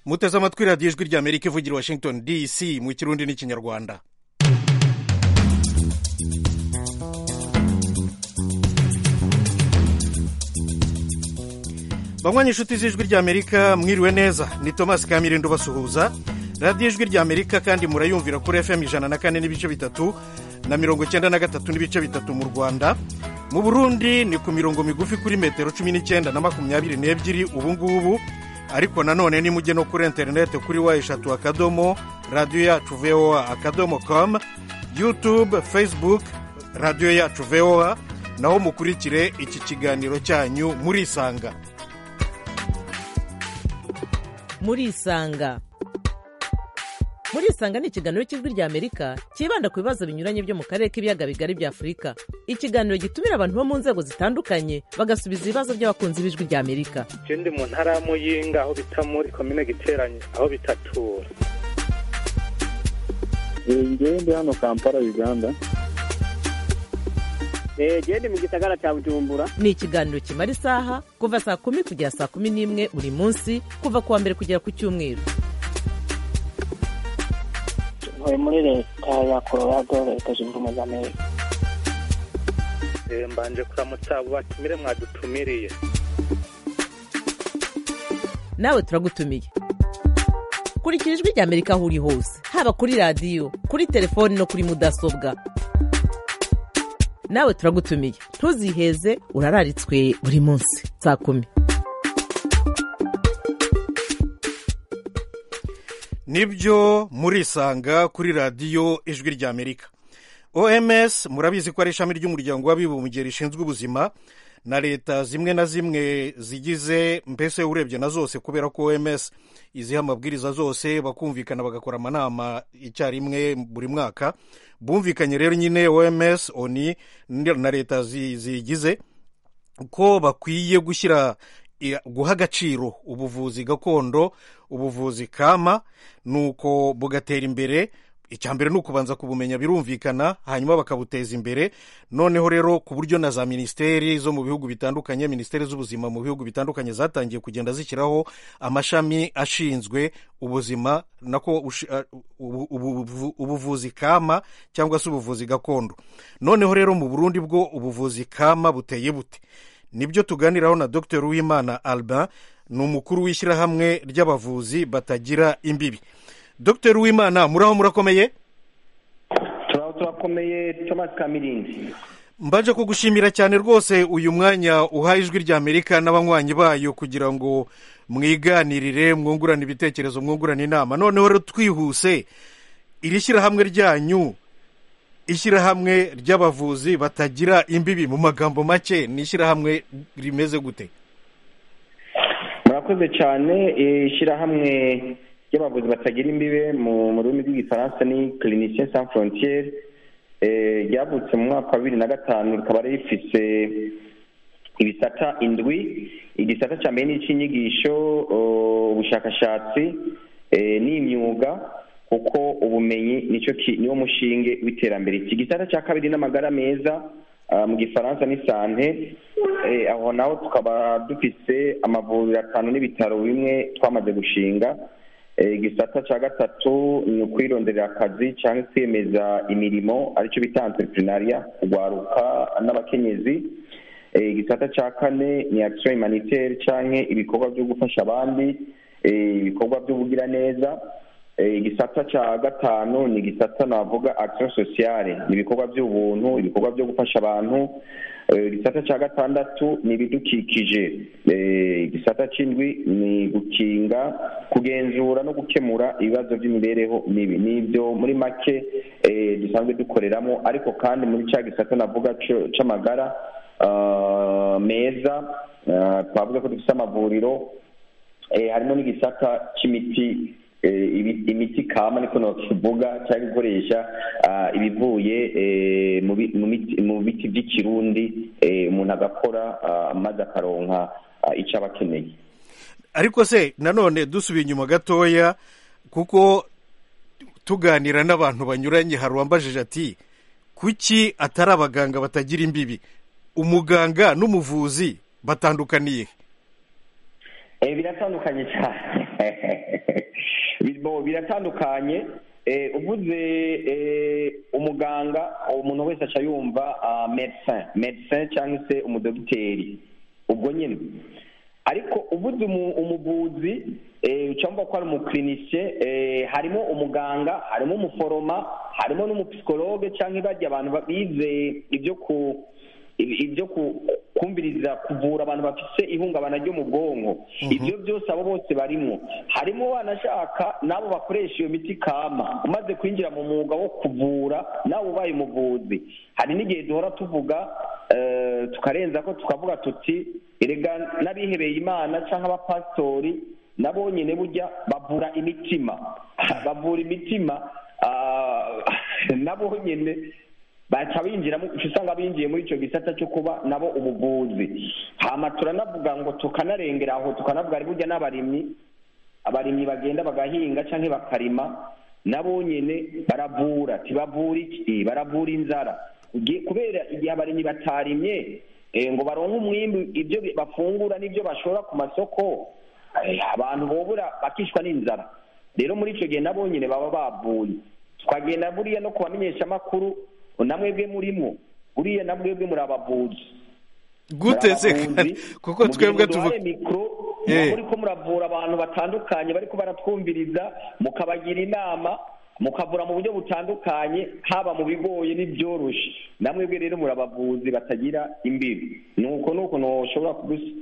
muteze amatwi radiyo ijwi rya amerika ivugira i washington dc mu kirundi n'ikinyarwanda banywanyi inshuti z'ijwi rya amerika mwiriwe neza ni thomas kamirindo basuhuza radiyo ijwi rya amerika kandi murayumvira kuri fm ijana na kane n'ibice bitatu na mirongo icyenda na gatatu n'ibice bitatu mu rwanda mu burundi ni ku mirongo migufi kuri metero cumi n'icyenda na makumyabiri n'ebyiri ubu ngubu ariko nanone nimujye no kuri interineti kuri wa eshatu akadomo radiyo yacu voa akadomo komu yutube facebook radiyo yacu voa naho mukurikire iki kiganiro cyanyu murisanga murisanga murisanga ni ikiganiro cy'ijwi rya amerika cyibanda ku bibazo binyuranye byo mu karere k'ibiyaga bigari bya afurika ikiganiro gitumira abantu bo mu nzego zitandukanye bagasubiza ibibazo by'abakunzi b'ijwi rya amerika ndi mu ntara ya muyinga aho bita muri komine giteranye aho bitatura ngewe ndi hano kampala uganda ndi mu gisagara cya bujumbura ni ikiganiro kimara isaha kuva saa kumi kugera saa kumi n'imwe buri munsi kuva ku wa mbere kugera ku cyumweru ntuye muri leta ya colorado leta zunze ubumwe za amerika mbanje kuramutsa abo batumire mwadutumiriye nawe turagutumiye kurikira ijwi rya amerika aho uri hose haba kuri radiyo kuri telefoni no kuri mudasobwa nawe turagutumiye ntuziheze urararitswe buri munsi saa kumi nibyo murisanga kuri radiyo ijwi rya amerika oms murabizi ko ari ishami ry'umuryango w'abibumbye rishinzwe ubuzima na leta zimwe na zimwe zigize mbese urebye na zose kubera ko oms iziha amabwiriza zose bakumvikana bagakora amanama icyarimwe buri mwaka bumvikanye rero nyine oms oni na leta zigize ko bakwiye gushyira guha agaciro ubuvuzi gakondo ubuvuzi kama nuko bugatera imbere icya mbere ni ukubanza kubumenya birumvikana hanyuma bakabuteza imbere noneho rero ku buryo na za minisiteri zo mu bihugu bitandukanye minisiteri z'ubuzima mu bihugu bitandukanye zatangiye kugenda zishyiraho amashami ashinzwe ubuzima nako ubuvuzi kama cyangwa se ubuvuzi gakondo noneho rero mu burundi bwo ubuvuzi kama buteye bute nibyo tuganiraho na dr uwimana alba ni umukuru w'ishyirahamwe ry'abavuzi batagira imbibi dr uwimana muraho murakomeye turaho turakomeye thomas kamirinzi mbanje kugushimira cyane rwose uyu mwanya uha ijwi rya amerika n'abanywanyi bayo kugira ngo mwiganirire mwungurane ibitekerezo mwungurane inama noneho rero twihuse iri shyirahamwe ryanyu ishyirahamwe ry'abavuzi batagira imbibi mu magambo make ni ishyirahamwe rimeze gute murakoze cyane ishyirahamwe ry'abavuzi batagira imbibe mu rurimi rw'igifaransa ni clinicien sans frontiere ryavutse mu mwaka wa bibiri na gatanu rikaba rifise ibisata indwi igisata cya mbere ni icy'inyigisho ubushakashatsi n'imyuga kuko ubumenyi nicyo niwo mushinge w'iterambere iki gisata cya kabiri n'amagara meza mu gifaransa ni sante aho naho tukaba dufise amavuriro atanu n'ibitaro bimwe twamaze gushinga igisata cya gatatu ni ukwironderera akazi cyangwa kwemeza imirimo aricyo bita entrepreneuria kugwaruka n'abakenyezi igisata cya kane ni action humanitaire cyangwa ibikorwa byo gufasha abandi ibikorwa by'ubugiraneza igisata cya gatanu ni igisata navuga action sociale ni ibikorwa by'ubuntu ibikorwa byo gufasha abantu igisata cya gatandatu ni ibidukikije igisata cy'indwi ni gukinga kugenzura no gukemura ibibazo by'imibereho mibi ni ibyo muri make dusanzwe dukoreramo ariko kandi muri cya gisata navuga cy'amagara meza twavuga ko dufite amavuriro harimo n'igisata cy'imiti imiti kama niko nakivuga cyangwa gukoresha ibivuye mu biti by'ikirundi umuntu agakora maze akaronka icyo aba akeneye ariko se nanone dusubiye inyuma gatoya kuko tuganira n'abantu banyuranye hari uwambajije ati kuki atari abaganga batagira imbibi umuganga n'umuvuzi batandukaniye biratandukanye cyane birimo biratandukanye eh, uvuze eh, umuganga umuntu wese aca yumva ah, medecin medecin cyangwa se umudogiteri ubwo nyine ariko ubuze umu- umuvuzi eh, ucamva ko ari umukirinisiye eh, harimo umuganga harimo umuforoma harimo n'umupsikologe cyangwa ibajya abantu ba- bize ibyo ku ibi- ibyo ku- kumviriza kuvura abantu bafite ihungabana ryo mu bwonko ibyo byose abo bose barimo harimo banashaka n'abo bakoresha iyo miti kama umaze kwinjira mu mwuga wo kuvura nawe ubaye umuvuzi hari n'igihe duhora tuvuga eh, tukarenza ko tukavuga tuti erega n'abihebeye imana cyangwa abapasitori nabo nyine burya bavura imitima bavura imitima ah, nabo nyine baca binjiramo uca usanga binjiye muri icyo gisata cyo kuba nabo ubuvuzi hama turanavuga ngo tukanarengera aho tukanavuga ari burya n'abarimyi abarimyi bagenda bagahinga cyangwa bakarima nabo nyine baravura tibavura iki baravura inzara Ugi- kubera igihe abarimyi batarimye eh, ngo baronke umwimbi ibyo bi- bafungura n'ibyo bashora ku masoko eh, abantu bobura bakishwa n'inzara rero muri icyo gihe nabo nyine baba bavuye tukagenda buriya no kubamenyesha amakuru namwebwe murimo buriya namwebwe muri abavuzi gute se kandi? kuko twebwe tuvuga tuvuga mikoro Eh. muri ko muravura abantu batandukanye bariko baratwumviriza mukabagira inama mukavura mu buryo butandukanye haba mu bigoye n'ibyoroshe namwebwe rero muri abavuzi batagira imbibi nuko nuko ntushobora kubus-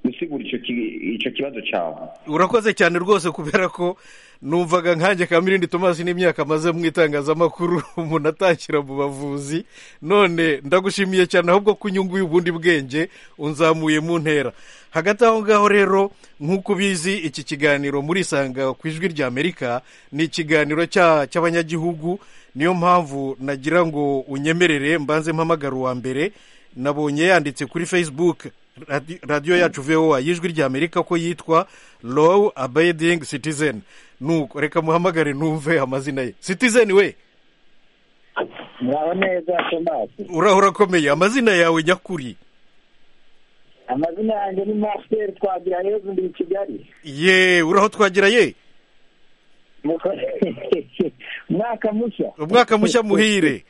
gusigura ico ki- ico kibazo cawe urakoze cyane rwose kubera ko numvaga nkanjye kamirindi tomasi n'imyaka amaze mu itangazamakuru umuntu atakira mu bavuzi none ndagushimiye cyane ahubwo ko unyunguye ubundi bwenge unzamuye mu ntera hagati aho ngaho rero nk'uko ubizi iki kiganiro murisanga ku ijwi rya amerika ni ikiganiro cya- cy'abanyagihugu niyo mpamvu nagira ngo unyemerere mbanze mpamagara uwa mbere nabonye yanditse kuri facebook Radi- radiyo yacu voa y'ijwi ry'amerika ko yitwa low abiding citizen nuko reka muhamagare numve amazina ye citizen we muraba neza tomasi uraho urakomeye amazina yawe nyakuri amazina yanjye ni masiteri twagira heza ndi i kigali ye uraho twagira ye Mukore- umwaka mushya umwaka mushya muhire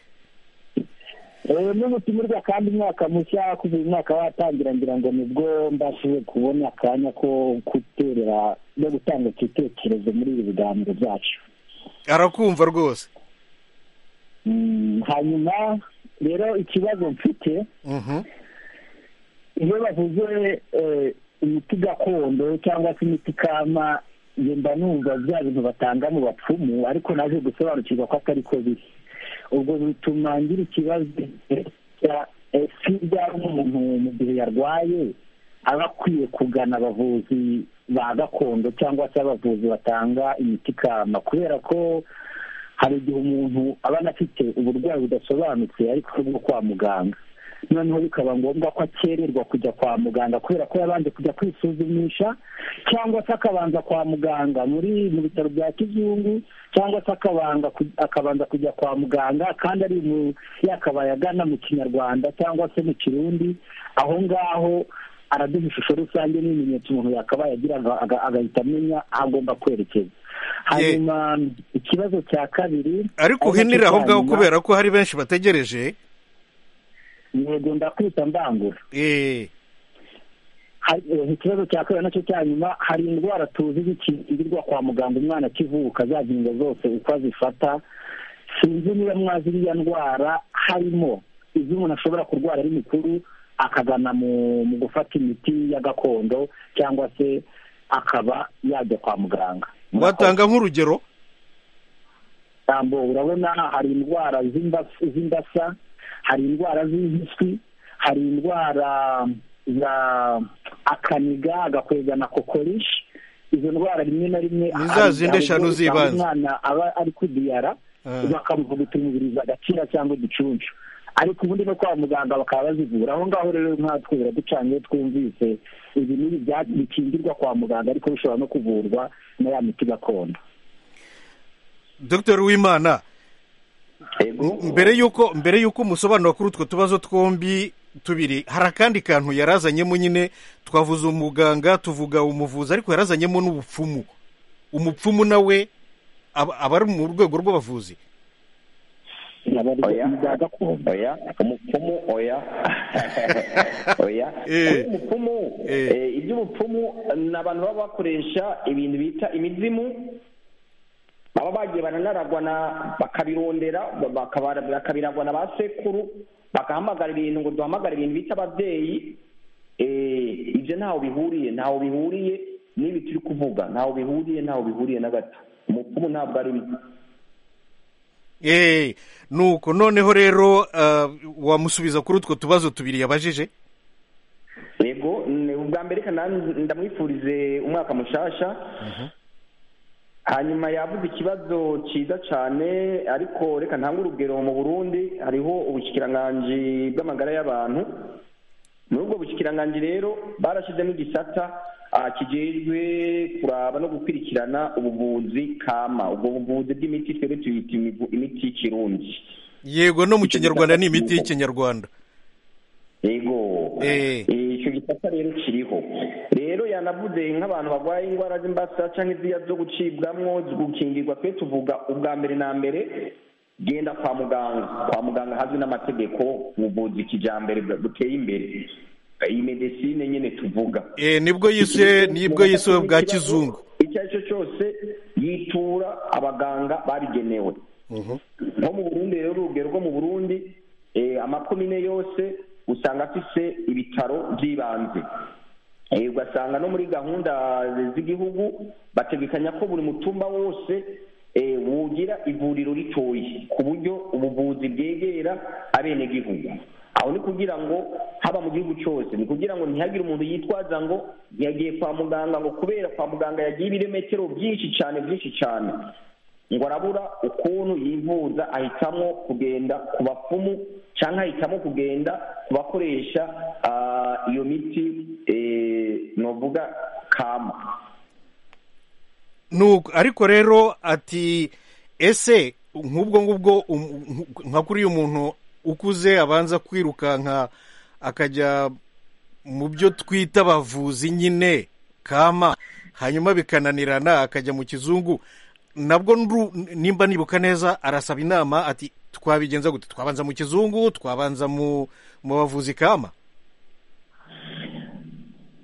Eh, n'umutimurwa kandi umwaka mushya kuva uyu mwaka watangira ngira ngo nibwo mbashije kubona akanya ko guterera no gutanga igitekerezo muri ibi biganiro byacu arakumva rwose Mm, hanyuma rero ikibazo mfite Mhm. iyo bavuze eh, imiti gakondo cyangwa se imiti kama njye mba numva bya bintu batanga mu bapfumu ariko naje gusobanukirwa ko atari ko biri ubwo bituma ngira ikibazo cya ese byaba umuntu mu gihe yarwaye aba akwiye kugana abavuzi ba gakondo cyangwa se abavuzi batanga imiti kama kubera ko hari igihe umuntu aba anafite uburwayi budasobanutse ariko bwo kwa muganga noneho bikaba ngombwa ko akererwa kujya kwa muganga kubera ko yabanje kujya kwisuzumisha cyangwa se akabanza kwa muganga muri mu bitaro bya kizungu cyangwa se akabanga ku- akabanza kujya kwa muganga kandi ari mu yakabaye agana mu kinyarwanda cyangwa se mu kirundi aho ngaho araduha ishusho rusange n'ibimenyetso umuntu yakabaye agira aga- aga- agahita amenya aho agomba kwerekeza hanyuma ikibazo cya kabiri ariko uhinire aho ngaho kubera ko hari benshi bategereje yego ndakwita mbangura Eh, Hari- eh, ikibazo cya kabiri nacyo cya nyuma hari indwara tuzi zikingirwa kwa muganga umwana akivuka za ngingo zose uko azifata sinzi niba mwazi iriya ndwara harimo izo umuntu ashobora kurwara ari mukuru akagana mu mu gufata imiti ya gakondo cyangwa se akaba yajya kwa muganga watanga nk'urugero tambo urabona hari indwara z'imbas- z'imbasa hari indwara z'impiswi hari indwara za akaniga agakwega na kokorishi izo ndwara rimwe na rimwe Ni za hari- zindi hari eshanu ubwo usanga z'ibanze. umwana aba ari kudiyara Ah. bakamuvuguta umubiri agakira cyangwa igicunshu ariko ubundi no kwa muganga bakaba bazivura aho ngaho rero nkatwe biraducanye iyo twumvise ibi n'ibi bya- bikingirwa kwa muganga ariko bishobora no kuvurwa na ya miti gakondo dr uwimana Ego. mbere y'uko mbere y'uko umusobanuro kuri utwo tubazo twombi tubiri hari akandi kantu yarazanyemo nyine twavuze umuganga tuvuga umuvuzi ariko yarazanyemo n'ubupfumu umupfumu nawe aba aba ari mu rwego rw'abavuzi aba ari oya ibya gakondo oya umupfumu oya oya Eh. umupfumu Eh. eh, iby'ubupfumu ni abantu baba bakoresha ibintu bita imizimu baba bagiye baranaragwa na bakabirondera bakaba- bakabiragwa na ba sekuru bagahamagara ibintu ngo duhamagare ibintu bita ababyeyi eh, ibyo ntaho bihuriye ntaho bihuriye n'ibi turi kuvuga ntaho bihuriye ntaho bihuriye na gato umupfumu ntabwo arimo eee nuko noneho rero ah, wamusubiza kuri utwo tubazo tubiri yabajije yego ni ubwa mbere reka nan- ndamwifurize umwaka mushasha hanyuma yavuze ikibazo cyiza cyane ariko reka ntange urugero mu burundi hariho ubushyikiranganji bw'amagara y'abantu muri ubwo bushyikiranganji rero barashyizemo igisata ah, kijejwe kuraba no gukurikirana ubuvuzi kama ubwo buvuzi bw'imiti twebwe tuyita imivu- imiti y'ikirundi yego no mu Icyo kinyarwanda ni gitabo imiti kirimo. y'ikinyarwanda yego Eh. icyo gisata rero kiriho rero yanavuze nk'abantu barwaye indwara z'imbasa cyangwa iziriya zo gucibwamo zo gukingirwa twe tuvuga ubwa mbere na mbere genda kwa muganga kwa muganga hazwi n'amategeko ubuvuzi kijyambere bwa- buteye imbere iyi medesine nyine tuvuga eee nibwo yise nibwo yise bwa kizungu icyo ari cyo cyose yitura abaganga babigenewe Mhm. nko mu burundi rero urugero rwo mu burundi eh, amakomine yose usanga afise ibitaro by'ibanze Eh, ugasanga no muri gahunda z'igihugu bategekanya ko buri mutumba wose eh, wugira ivuriro ritoyi ku buryo ubuvuzi bwegera abenegihugu aho ni kugira ngo haba mu gihugu cyose ni kugira ngo ntihagire umuntu yitwaza ngo yagiye kwa muganga ngo kubera kwa muganga yagiye ibirometero byinshi cyane byinshi cyane ngo arabura ukuntu yivuza ahitamwo kugenda ku bapfumu cyangwa ahitamo kugenda ku bakoresha ah, iyo miti eh, novuga kama nuko ariko rero ati ese nk'ubwo ngubwo um- nka- nka kuri uyu muntu ukuze abanza kwirukanka akajya mu byo twita abavuzi nyine kama hanyuma bikananirana akajya mu kizungu nabwo nru- nimba nibuka neza arasaba inama ati twabigenza gute twabanza mu kizungu twabanza mu mu bavuzi kama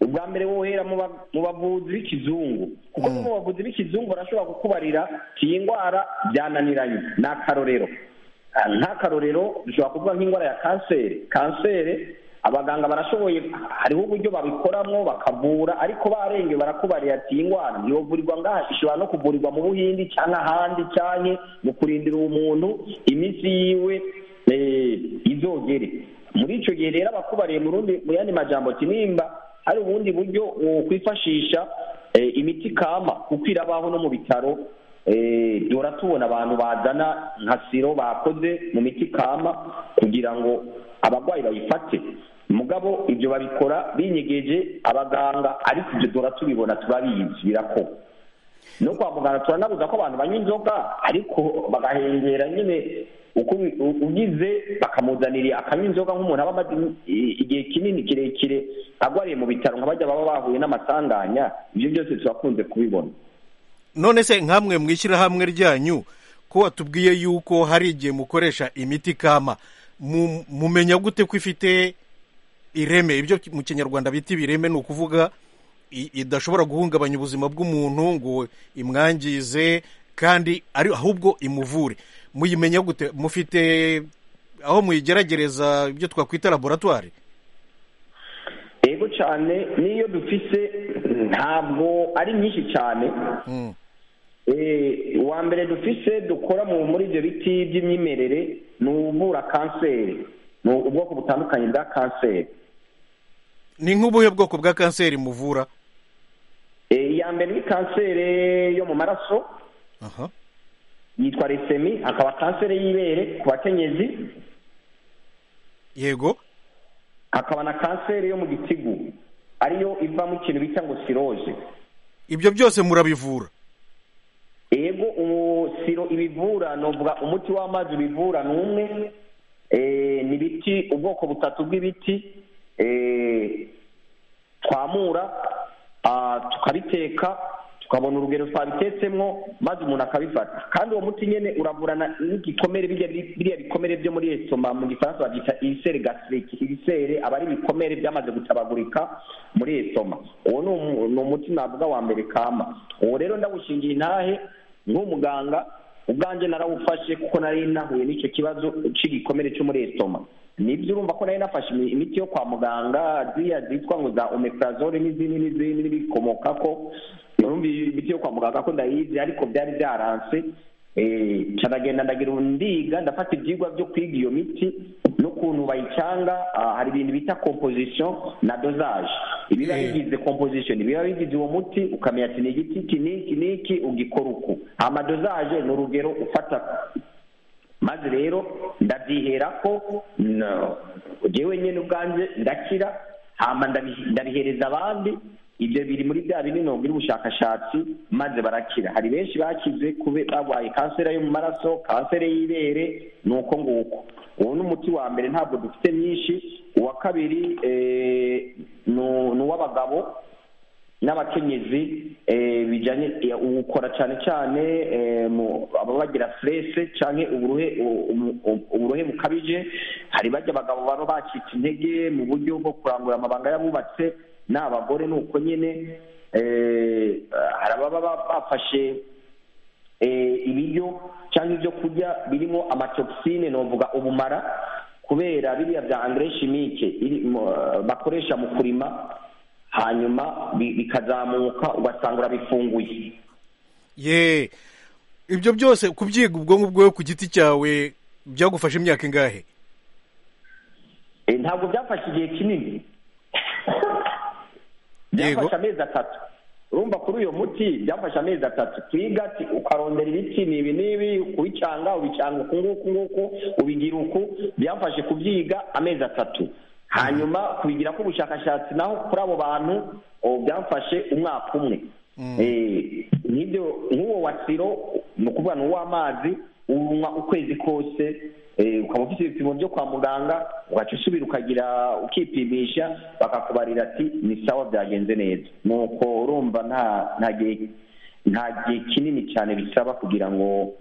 ubwa mbere wohera mu ba- mu bavuzi b'ikizungu kuko no mu bavuzi b'ikizungu barashobora kukubarira ati iyi ndwara byananiranye ni akarorero Ah, nk'akarorero ushobora kuvuga nk'indwara ya kanseri kanseri abaganga barashoboye hariho uburyo babikoramo bakavura ariko barenge barakubarira ati iyi ndwara ntiyovurirwa ngaha ishobora no kuvurirwa mu buhindi cyangwa ahandi cyane mu kurindira uwo muntu iminsi yiwe eh, izogere muri icyo gihe rero abakubariye mu rundi- mu yandi majambo ati nimba hari ubundi buryo wokwifashisha eh, imiti kama kuko irabaho no mu bitaro eh, duhora tubona abantu bazana nka siro bakoze mu miti kama kugira ngo abarwayi bayifate mugabo ibyo babikora binyegeje abaganga ariko ibyo duhora tubibona turabizi birakorwa no kwa muganga turanabuza ko abantu banywa inzoga ariko bagahengera nyine uko ubi- u- ugize bakamuzanira akanywa inzoga nk'umuntu aba amaze i- igihe kinini kirekire agwariye mu bitaro nka bajya baba bahuye n'amasanganya ibyo byose turakunze kubibona none se nkamwe mu ishyirahamwe ryanyu ko watubwiye yuko hari igihe mukoresha imiti kama mu- mumenya gute ko ifite ireme ibyo mu kinyarwanda bita ibireme ni ukuvuga i- idashobora guhungabanya ubuzima bw'umuntu ngo imwangize kandi ari ahubwo imuvure muyimenya gute mufite aho muyigeragereza ibyo twakwita laboratwari yego cyane n'iyo dufise ntabwo ari nyinshi cyane Mm. Eh, uwa mbere dufise dukora mu muri ibyo biti by'imyimerere ni uvura kanseri ni ubwoko butandukanye bwa kanseri ni nk'ubuhe bwoko bwa kanseri muvura Eh, iya mbere ni kanseri yo mu maraso aha yitwa resemi hakaba kanseri y'ibere ku bakenyezi yego hakaba na kanseri yo mu gitigu ariyo iva mu kintu bita ngo siroje ibyo byose murabivura yego ubu siro ibivura novuga umuti w'amazi ubivura ni umwe ni ibiti ubwoko butatu bw'ibiti twamura tukariteka tukabona urugero twabitetsemo maze umuntu akabifata kandi uwo muti nyine uravurana n'igikomere biriya bikomere byo muri esitoma mu gifaransa babyita ibisere gasiriki ibisere aba ari ibikomere byamaze gutabagurika muri esitoma uwo ni umuti navuga wa mbere kama uwo rero ndawushingiye intahe nk'umuganga ubwanjye narawufashe kuko nari nahuye n'icyo kibazo cy'igikomere cyo muri esitoma nibyo urumva ko nari nafashe imiti yo kwa muganga ziriya zitwa ngo za omeprazole n'izindi n'izindi n'ibikomoka ko urumva imiti yo kwa muganga ko ndayizi ariko byari byaranse ndanagenda ndagira ndiga ndafata ibyigwa byo kwiga iyo miti n'ukuntu bayicyanga hari ibintu bita composition na dosage ibiba bigize composition ibiba bigize uwo muti ukamenya ati ni igiti iki n'iki n'iki ugikora uku amadosage ni urugero ufata maze rero ndabyihera ko ngewe nyine ubwanjye ndakira ndabihereza abandi ibyo biri muri bya bindi ntabwo biri ubushakashatsi maze barakira hari benshi bakize barwaye kanseri yo mu maraso kanseri y'ibere ni uko nguko uwo ni umuti wa mbere ntabwo dufite myinshi uwa kabiri ni uw'abagabo n'abakenyezi bijyanye uwukora cyane cyane ababa bagira furese cyangwa uburuhe bukabije hari bajya abagabo baba bacitse intege mu buryo bwo kurangura amabanga y'abubatse n'abagore ni uko nyine hari ababa bafashe ibiryo cyangwa ibyo kurya birimo amatokisine navuga ubumara kubera biriya bya angere shimike bakoresha mu kurima hanyuma bikazamuka ugasanga urabifunguye ye ibyo byose kubyiga ubwonko bwawe ku giti cyawe byagufashe imyaka ingahe ntabwo byafashe igihe kinini byafashe amezi atatu urumva kuri uyu muti byafashe amezi atatu twiga ukarondera ibiti ni ibi n'ibi kubicyanga ubicyanga uku nguku nguku ubigira uku byafashe kubyiga amezi atatu hanyuma kubigira ko ubushakashatsi naho kuri abo bantu byafashe umwaka umwe nk'uwo wa siro ni ukuvuga ni uw'amazi unywa ukwezi kose ukaba ufite ibipimo byo kwa muganga ugaca usubira ukagira ukipimisha bakakubarira ati ni sawa byagenze neza nuko urumva nta gihe kinini cyane bisaba kugira ngo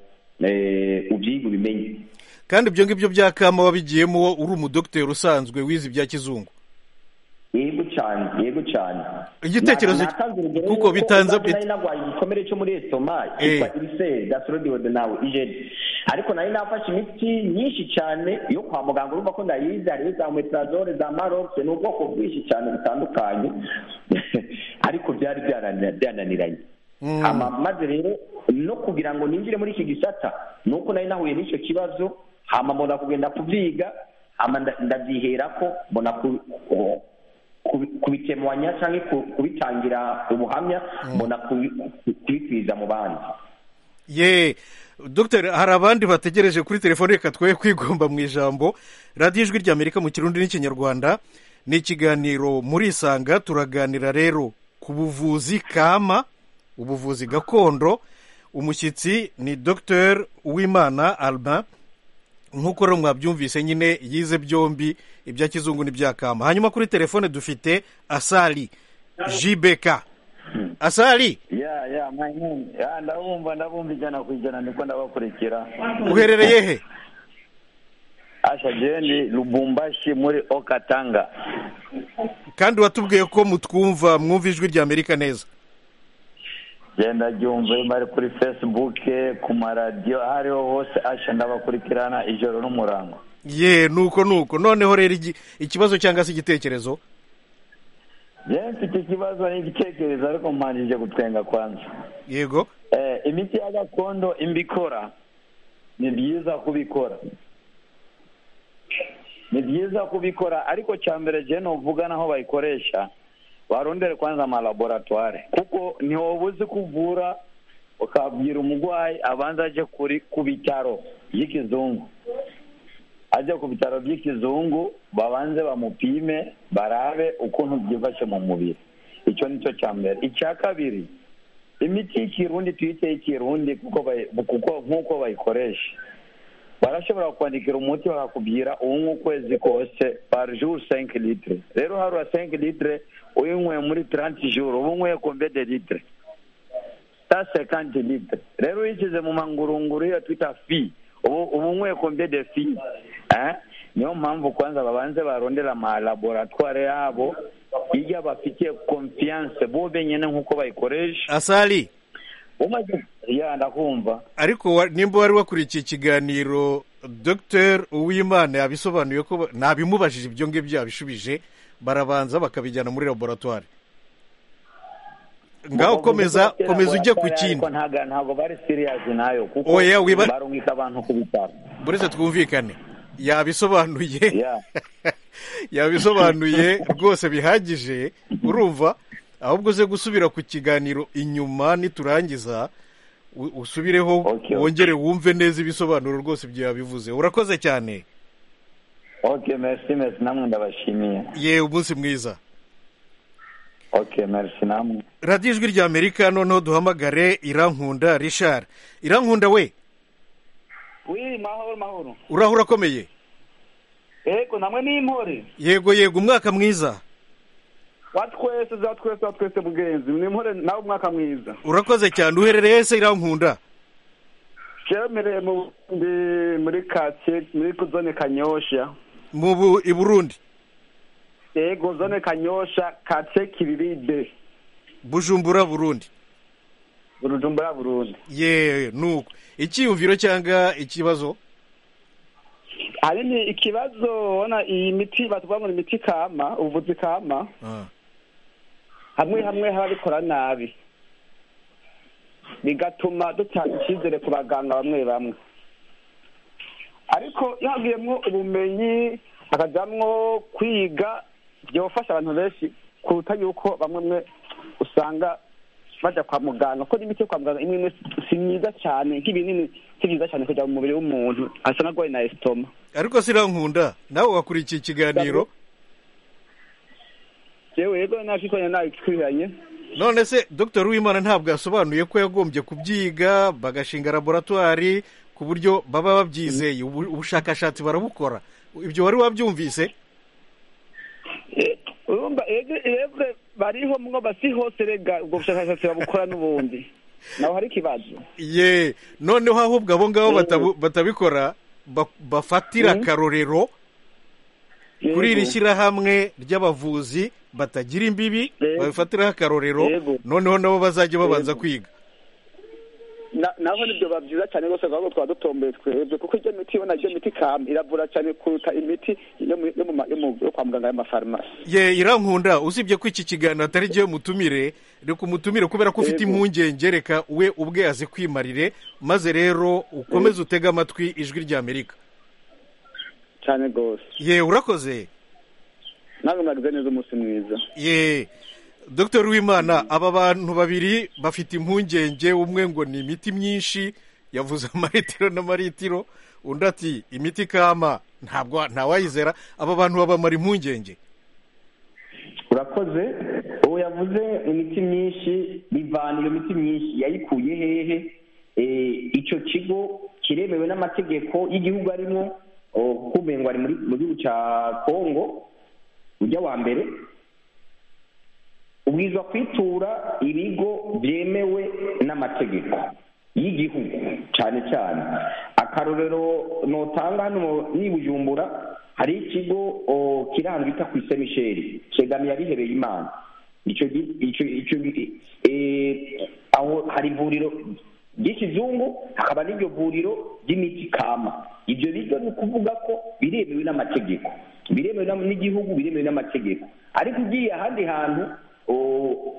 ubyige ubimenye kandi ibyo ngibyo bya kama wabigiyemo uri umudogiteri usanzwe wize ibya kizungu yego cyane yego cyane igitekerezo kuko bitanze nari narwaye igikomere cyo muri esitoma cyitwa ibiseri gasorodiode nawe ijeri ariko nari nafashe imiti myinshi cyane yo kwa muganga urumva ko ndayizi hariho za metrazole za marokisi ni ubwoko bwinshi cyane butandukanye ariko byari byananiranye maze rero no kugira ngo ninjire muri iki gisata ni uko nari nahuye n'icyo kibazo hamamura kugenda kubyiga ndabyihera ko mbona kubitemanya cyangwa kubitangira ubuhamya mbona kubikwiza mu bandi ye dogiteri hari abandi bategereje kuri telefone reka twe kwigomba mu ijambo radiyo ijwi ry'amerika mu kirundi n'ikinyarwanda ni ikiganiro muri isanga turaganira rero ku buvuzi kama ubuvuzi gakondo umushyitsi ni dogiteri uwimana alba nk'uko rero mwabyumvise nyine yize byombi ibya kizungu n'ibya kama hanyuma kuri telefone dufite asari jibeka asari ya ya ya ndabumva ndabumva ijana ku ijana niko ndabakurikira uherereye he asha jeni lubumbashi muri okatanga kandi watubwiye ko mutwumva mwumva ijwi rya amerika neza genda ryumve bari kuri fesibuke ku maradiyo aho ariho hose asha ndabakurikirana ijoro n'umurango ye nuko nuko noneho rero ikibazo cyangwa se igitekerezo yewe mfite ikibazo n'igitekerezo ariko mpanjije gutwenga kwanza yego imiti ya gakondo imbikora ni byiza kubikora ni byiza kubikora ariko cya mbere jene uvuga n'aho bayikoresha warondere kwanza amalaboratware kuko ntiwoba uzi ko uvura ukabwira umurwayi abanza aje ku bitaro by'ikizungu ajya ku bitaro by'ikizungu babanze bamupime barabe ukuntu byifashe mu mubiri icyo ni cyo cya mbere icya kabiri imiti y'ikirundi tuyite y'ikirundi kuko nk'uko bayikoresha barashobora kwandikira umuti bakakubwira uwunywa ukwezi kose par jour cinq litre rero hariya cinq litre uyinyweye muri trente jour uba unyweye combien de litre sa cinquante litre rero uyishyize mu mangurunguru iyo twita fi ubu uba unyweye combien de fi eh? niyo mpamvu kwanza babanze barondera amalaboratware yabo iyo bafitiye konfiyanse bo benyine nk'uko bayikoresha asari umaze ya ndakumva ariko wa- nimba wari wakurikiye ikiganiro dr uwimana yabisobanuye ko ba- nabimubajije ibyo ngibyo yabishubije barabanza bakabijyana muri laboratwari ngaho komeza komeza ujye ku kindi Ariko ntaga- ntabwo bari siriyazi nayo kuko Oya, wiba- barungika abantu ku bitaro buretse twumvikane yabisobanuye Ya. yabisobanuye rwose bihagije urumva ahubwo uze gusubira ku kiganiro inyuma niturangiza u- usubireho Okay. wongere wumve neza ibisobanuro rwose ibyo yabivuze urakoze cyane ok merci merci namwe ndabashimiye ye umunsi mwiza ok merci namwe radiyo ijwi rya amerika noneho duhamagare irankunda rishari irankunda we wi mahoro mahoro uraho urakomeye ego namwe n'impore yego yego umwaka mwiza watwese za twese za twese mugenzi n'impore nawe umwaka mwiza urakoze cyane uherereye se irankunda cemereye mu ndi muri kake muri zone kanyosha mu Bu- i burundi ego zone kanyosha kake kiriride bujumbura burundi burujumbura burundi ye nuko icyiyumviro cyangwa ikibazo ahanini ikibazo ubona iyi miti batubwira ngo ni imiti kama ubuvuzi kama Ah, hamwe hamwe harabikora nabi bigatuma dutanga icyizere ku baganga bamwe bamwe ariko iyo havuyemo ubumenyi hakajyamwo kwiga byofasha abantu benshi kuruta yuko bamwe mwe usanga bajya kwa muganga kuko n'imiti yo kwa muganga imwe imwe si myiza cyane nk'ibinini si byiza cyane kujya mu mubiri w'umuntu asa n'agwaye na esitoma ariko sirankunda nawe wakurikiye ikiganiro yewe yego nashikanye nawe twihanye none se dr uwimana ntabwo yasobanuye ko yagombye kubyiga bagashinga laboratwari ku buryo baba babyizeye ubu- ubushakashatsi barabukora ibyo wari wabyumvise urumva ebwe bariho mwoba si hose rega ubwo bushakashatsi babukora n'ubundi naho hari ikibazo ye noneho ahubwo abo ngabo batabu- batabikora ba- bafatira akarorero kuri iri shyirahamwe ry'abavuzi batagira imbibi Yego. babifatiraho akarorero Yego. noneho nabo bazajya babanza kwiga Na- naho nibyo biba byiza cyane rwose ahubwo twaba dutomboye twebwe kuko iyo miti ubona iyo miti kam iravura cyane kuruta imiti yo mu- yo mu ma- yo mu- yo kwa muganga y'amafarumasi ye irankunda usibye ko iki kiganiro atari igihe mutumire reka umutumire kubera ko ufite impungenge reka we ubwe azikwimarire maze rero ukomeze utege amatwi ijwi rya amerika cyane rwose ye urakoze nawe mwagize neza umunsi mwiza ye dr wimana aba bantu babiri bafite impungenge umwe ngo ni imiti myinshi yavuze amaritiro n'amaritiro undi ati imiti kama ntabwo ntawayizera aba bantu babamara impungenge urakoze ubu yavuze imiti myinshi bivana iyo miti myinshi yayikuye hehe Eh, ico kigo kiremewe n'amategeko y'igihugu arimo oh, kumengo ari muri- mu gihugu ca kongo ujya wa mbere ubwirizwa kwitura ibigo byemewe n'amategeko y'igihugu cyane cyane akarorero notanga hano ni bujumbura hari ikigo o, kiri ahantu bita ku ise misheri kegamiye abihebeye imana icyo gi- icyo icyo gi- eh, aho hari ivuriro ry'ikizungu hakaba n'iryo vuriro ry'imiti kama ibyo biryo ni ukuvuga ko biremewe n'amategeko biremewe n'am- n'igihugu biremewe n'amategeko ariko ugiye ahandi hantu o-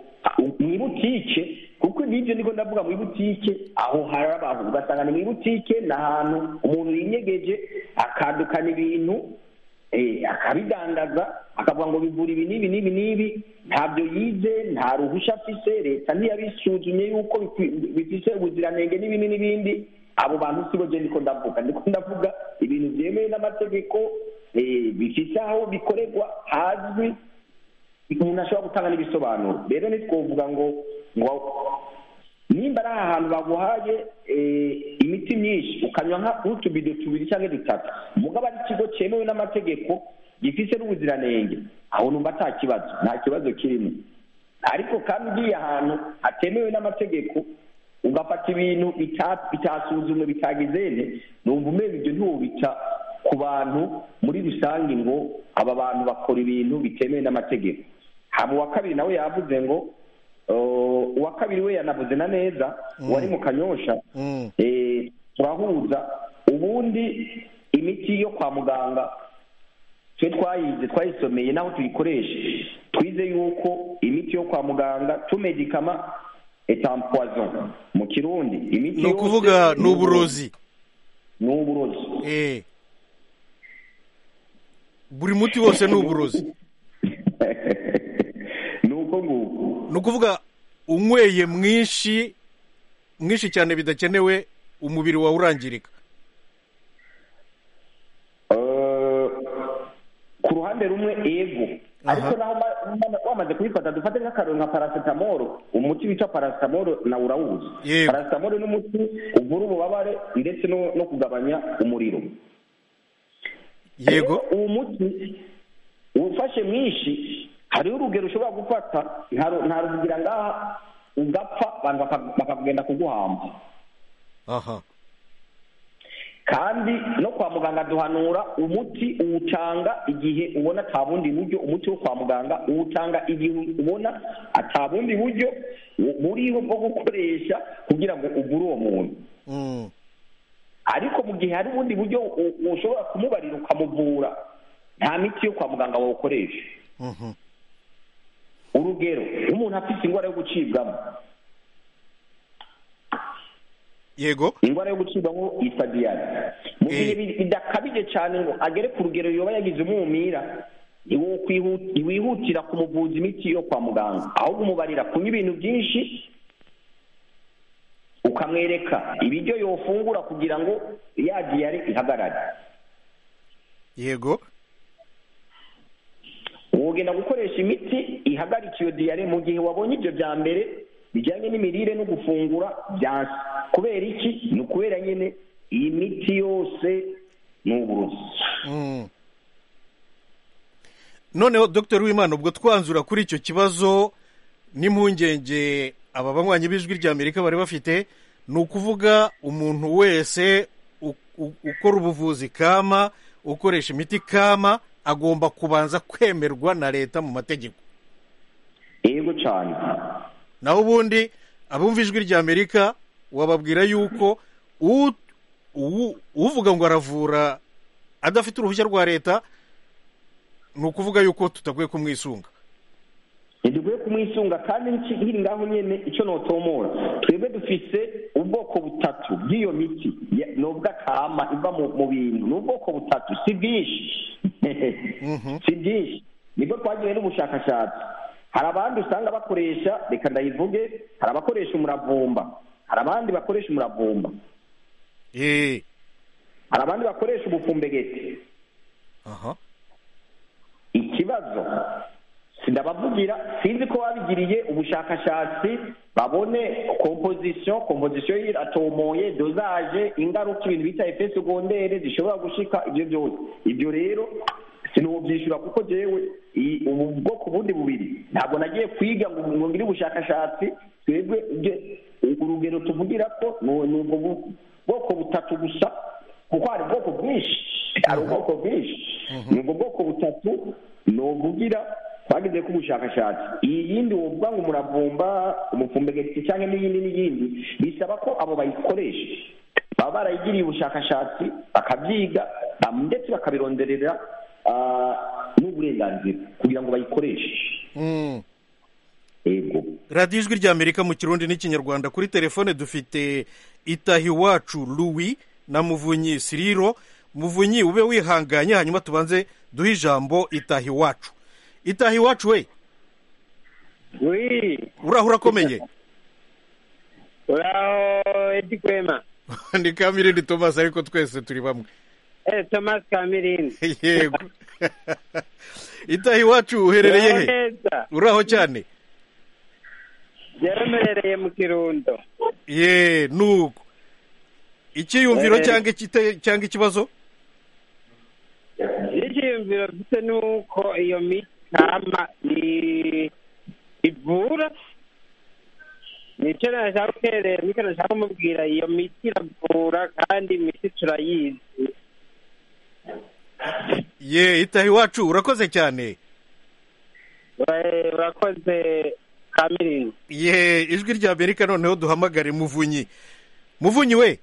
mu ibutike kuko n'ibyo niko ndavuga mu ibutike aho hari abantu ugasanga ni mu ibutike ni ahantu umuntu yinyegeje akadukana ibintu eh, akabidandaza akavuga ngo bivura ibi n'ibi n'ibi n'ibi ntabyo yize nta ruhushya afise leta ntiyabisuzumye yuko bikwi- bifise ubuziranenge n'ibindi n'ibindi abo bantu sibo je niko ndavuga niko ndavuga ibintu byemewe n'amategeko eh, bifise aho bikorerwa hazwi umuntu ashobora gutanga n'ibisobanuro rero ntitwovuga ngo ngo nimba ari ahantu baguhaye imiti myinshi ukanywa nka utubido tubiri cyangwa dutatu mugabo ari ikigo cyemewe n'amategeko gifite n'ubuziranenge aho numva nta kibazo nta kibazo kirimo ariko kandi ugiye ahantu hatemewe n'amategeko ugafata ibintu bitasuzumwe bitagezene numva umenya ibyo ntubita ku bantu muri rusange ngo aba bantu bakora ibintu bitemewe n'amategeko haba uwa kabiri nawe yavuze ngo uwa kabiri we yanavuze na neza uwari mu kanyosha turahuza ubundi imiti yo kwa muganga twe twayize twayisomeye naho tuyikoresha twize yuko imiti yo kwa muganga tumedikama etampoison mu kirundi imiti ni ukuvuga ni uburozi ni uburozi Eh. buri muti wose ni uburozi ni uko nguko ni ukuvuga unyweye mwinshi mwinshi cyane bidakenewe umubiri wawe urangirika Eh, ku ruhande rumwe ego ariko naho ma- ma- wamaze kubifata dufate nk'akarori nka paracetamol umuti witwa paracetamol nawe urawuzi Yego. paracetamol ni umuti uvura ububabare ndetse no, no kugabanya umuriro yego Rero uwo muti uwufashe mwinshi hariho urugero ushobora gufata nta ru- nta ruvugira ngaha ugapfa abantu baka- bakagenda kuguhamba aha kandi no kwa muganga duhanura umuti uwutanga igihe ubona nta bundi buryo umuti wo kwa muganga uwutanga igihe ubona ata bundi buryo bu- buriho bwo gukoresha kugira ngo ugure uwo muntu Mm. ariko mu gihe hari ubundi buryo u- ushobora kumubarira ukamuvura nta miti yo kwa muganga wawukoresha Mhm. urugero nk'umuntu afite indwara yo gucibwamo yego indwara yo gucibwamo yitwa diyare mu gihe Eh. bi- bidakabije cyane ngo agere ku rugero yoba yagize umwumira iwo- kwihu- wihutira kumuvuza imiti yo kwa muganga ahubwo umubarira kunywa ibintu byinshi ukamwereka ibiryo yofungura kugira ngo ya diyare ihagarare yego wogenda gukoresha imiti ihagarika iyo diyare mu gihe wabonye ibyo bya mbere bijyanye n'imirire no gufungura byansi kubera iki ni ukubera nyine iyi miti yose ni uburozi Mm. noneho dr w'imana ubwo twanzura kuri icyo kibazo n'impungenge aba banywanyi b'ijwi ry'amerika bari bafite ni ukuvuga umuntu wese u- u- ukora ubuvuzi kama ukoresha imiti kama agomba kubanza kwemerwa na leta mu mategeko yego cyane naho ubundi abumva ijwi ry'amerika wababwira yuko u- u- uvuga ngo aravura adafite uruhushya rwa leta ni ukuvuga yuko tutakwiye kumwisunga ntidukwiye kumwisunga kandi niki- nkiri ngaho nyine icyo notomora twebwe dufise ubwoko butatu bw'iyo miti Ya- ni ubw'akama iva mu mu bintu ni ubwoko butatu si bwinshi si bwinshi nibwo twagiwe n'ubushakashatsi hari abandi usanga bakoresha reka ndayivuge hari abakoresha umuravumba hari abandi bakoresha umuravumba Eh, hari abandi bakoresha ubufumbegeti aha ikibazo sindabavugira sinzi ko babigiriye ubushakashatsi babone kompozisiyo kompozisiyo iratomoye dozaje ingaruka ibintu bita efe segondere zishobora gushika ibyo byose ibyo rero sinubyishyura kuko jewe i- ubu bwoko bundi bubiri ntabwo nagiye kwiga ngo ngo ngire ubushakashatsi twebwe ibyo- urugero tuvugira ko ni ni ubwo bu- bwoko butatu gusa kuko hari ubwoko bwinshi hari ubwoko bwinshi ni ubwo bwoko butatu ni uvugira twagize ko ubushakashatsi iyi yindi wovuga ngo umuravumba umupfumbegeti cyangwa n'iyindi n'iyindi bisaba ko abo bayikoresha baba barayigiriye ubushakashatsi bakabyiga ba- ndetse bakabironderera ah, n'uburenganzira kugira ngo bayikoreshe Mm. yego radiyo ijwi ry'amerika mu kirundi n'ikinyarwanda kuri telefone dufite itahiwacu Louis na muvunyi siriro muvunyi ube wihanganye hanyuma tubanze duhe ijambo itahiwacu itahiwacu we wi uraho urakomeye uraho edi kwema ni kamirindi thomas ariko twese turi bamwe eh thomas kamirindi yego itaha iwacu uherereye he neza uraho cyane yaremerereye mu kirundo ye nuko icyiyumviro Eh. cyangwa igite- cyangwa ikibazo icyiyumviro mfite ni uko iyo mikama i- ivura nicyo nashaka guterera nicyo nashaka kumubwira iyo miti iravura kandi imiti turayizi ye itaha iwacu urakoze cyane Eh, urakoze kamirini ye ijwi rya amerika noneho duhamagare muvunyi muvunyi we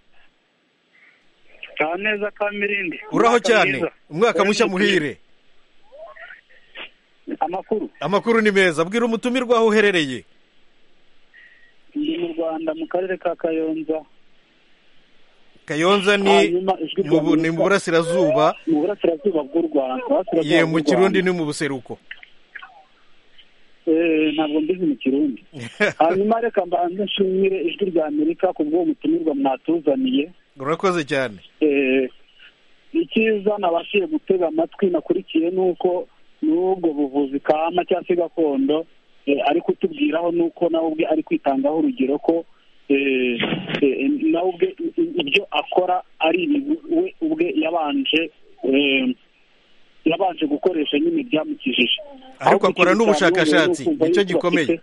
ka neza ka mirindi uraho Umwaka cyane mwiza. umwaka Wowe mushya n'umutima. muhire amakuru amakuru ni meza bwira umutumirwa aho uherereye ndi mu rwanda mu karere ka kayonza kayonza ni hanyuma ijwi mu bu- ni ry'Amerika- mu burasirazuba mu burasirazuba bw'u rwanda Burasirazuba ye bw'u mu Rwanda. kirundi ni mu buseruko Eh, ntabwo mbizi mu kirundi hanyuma reka mbanze nshimire ijwi rya amerika ku bw'uwo mutumirwa mwatuzaniye urakoze cyane Eh, icyiza nabashije gutega amatwi nakurikiye ni uko n'ubwo buvuzi kama cyangwa se gakondo eh, ari kutubwiraho ni uko nawe ubwe ari kwitangaho urugero ko eh, eh, nawe ubwe i- i- ibyo akora ari ibintu we ubwe yabanje eh, yabanje gukoresha nyine byamukijije ariko Ahubwo akora ikintu n'ubushakashatsi cyabonye ni ukumva nicyo yuko gikomeye afite-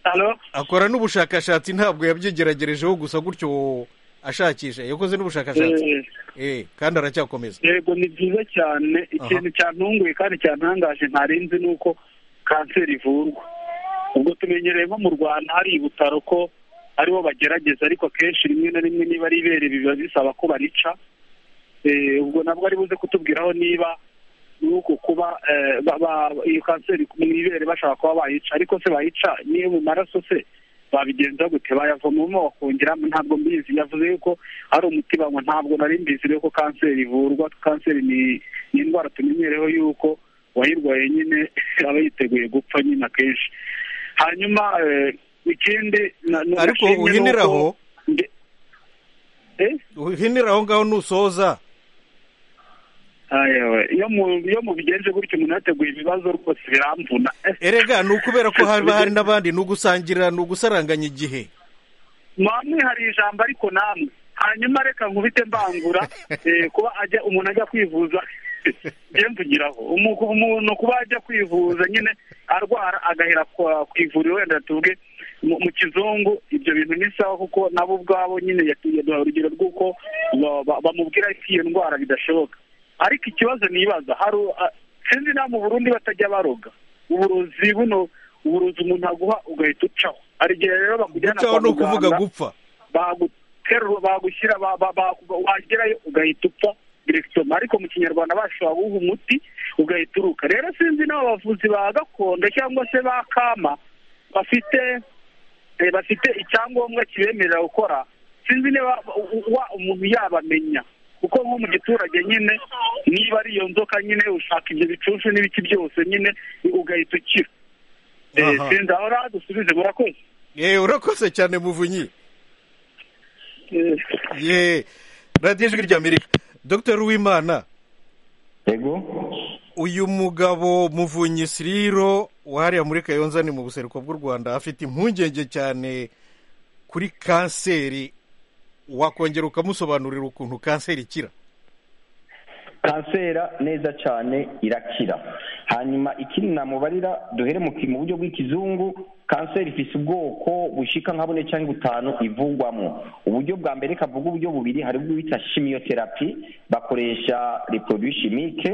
Halo? akora n'ubushakashatsi ntabwo yabyigeragerejeho gusa gutyo ashakisha yakoze n'ubushakashatsi Eh, eh kandi aracyakomeza yego ni byiza cyane ikintu cyantunguye kandi cyantangaje ntarinzi ni uko kanseri ivurwa ubwo tumenyereye nko mu rwanda hari ibutaro ko aribo bagerageza ariko akenshi rimwe na rimwe niba ari ibere biba bisaba ko barica Eh, ubwo nabwo ari buze kutubwiraho niba ni uko kuba eh, ba- ba- iyo kanseri mu ibere bashaka kuba bayica ariko se bayica niyo mu maraso se babigenza gute bayavomamo bakongeramo ntabwo mbizi yavuze yuko ari umuti banywa ntabwo nari mbizi rero ko kanseri ivurwa kanseri ni ni indwara tumenyereho yuko uwayirwaye nyine aba yiteguye gupfa nyine akenshi hanyuma eh, ikindi na- ni ariko agashimwe ni uko- uhiniraho nde- Eh? uhinira aho ngaho nusoza Aya we, iyo mu- iyo mubigenje gutyo umuntu yateguye ibibazo rwose biramvuna Eh, erega ni ukubera ko haba hari n'abandi ni ugusangira ni ugusaranganya igihe mwamwe hari ijambo ariko namwe hanyuma reka nkubite mbangura eh, kuba ajya umuntu ajya kwivuza njye mvugiraho Umu- umuntu kuba ajya kwivuza nyine arwara agahera kwa- ku ivuriro wenda tuvuge mu mu kizungu ibyo bintu ni sawa kuko nabo ubwabo nyine yatuye duha urugero rw'uko ba- ba- bamubwira ko iyo ndwara bidashoboka ariko ikibazo nibaza hari a- sinzi nawe mu burundi batajya baroga uburozi buno uburozi umuntu aguha ugahita ucaho hari igihe rero bakujyana gucaho ni ukuvuga muganga, gupfa baguterura bagushyira ba- ba- ba- wagerayo ugahita upfa direkitoma ariko mu kinyarwanda bashobora guha umuti ugahita uruka rero sinzi n'abo bavuzi ba gakondo cyangwa se ba kama bafite eh, bafite icyangombwa kibemerera gukora sinzi niba u- wa umuntu yabamenya kuko nko mu giturage nyine niba ari iyo nzoka nyine ushaka ibyo bicuncu n'ibiki byose nyine ugahita ukira Eh, Aha. sinzi aho rero dusubize murakoze yewe urakoze cyane muvunyi Eh, ye radiyo ijwi rya amerika dr uwimana yego uyu mugabo muvunyi siriro wahariya muri kayonza ni mu buseruko bw'u rwanda afite impungenge cyane kuri kanseri wakongera ukamusobanurira ukuntu kanseri ikira kansera neza cyane irakira hanyuma ikindi namubarira duhere mu ki- mu buryo bw'ikizungu kanseri ifite ubwoko bushika nka bune cyangwa butanu ivugwamo uburyo bwa mbere kavuga uburyo bubiri hari ubwo bita chimiotherapi bakoresha reproduit chimique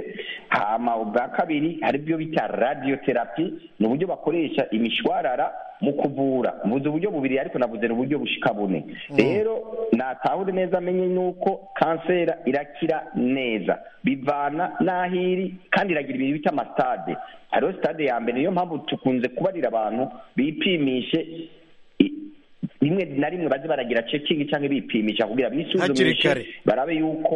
hama ubwa kabiri hari ibyo bita radiotherapy ni uburyo bakoresha imishwarara mu kuvura mvuze uburyo bubiri ariko navuze ni uburyo bushika bune rero natahure neza amenye nuko kansera irakira neza bivana n'aho iri kandi iragira ibintu bita amasitade hariho sitade ya mbere niyo mpamvu tukunze kubarira abantu bipimishe i- rimwe na rimwe baze baragira cekingi cyangwa bipimisha kugira Hakiri bisuzumishe kare. barabe yuko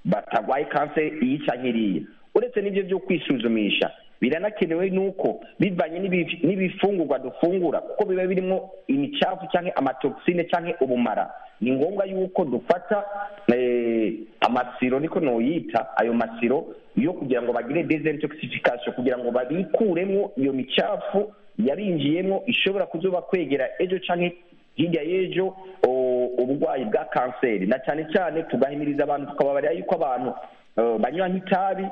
batarwaye kanseri iyi cyangwa iriya uretse n'ibyo byo kwisuzumisha biranakenewe nuko bivanye n'ibi- n'ibifungurwa dufungura kuko biba birimo imicafu cyangwa amatoxine cyangwa ubumara ni ngombwa yuko dufata eh, amasiro niko noyita ayo masiro yo kugira ngo bagire desintoxification kugira ngo babikuremo iyo micafu yarinjiyemo ishobora kuzuba kwegera ejo cyangwa hirya y'ejo o- uburwayi bwa kanseri na cyane cyane tugahimiriza abantu tukababarira yuko abantu eh, banywa nk'itabi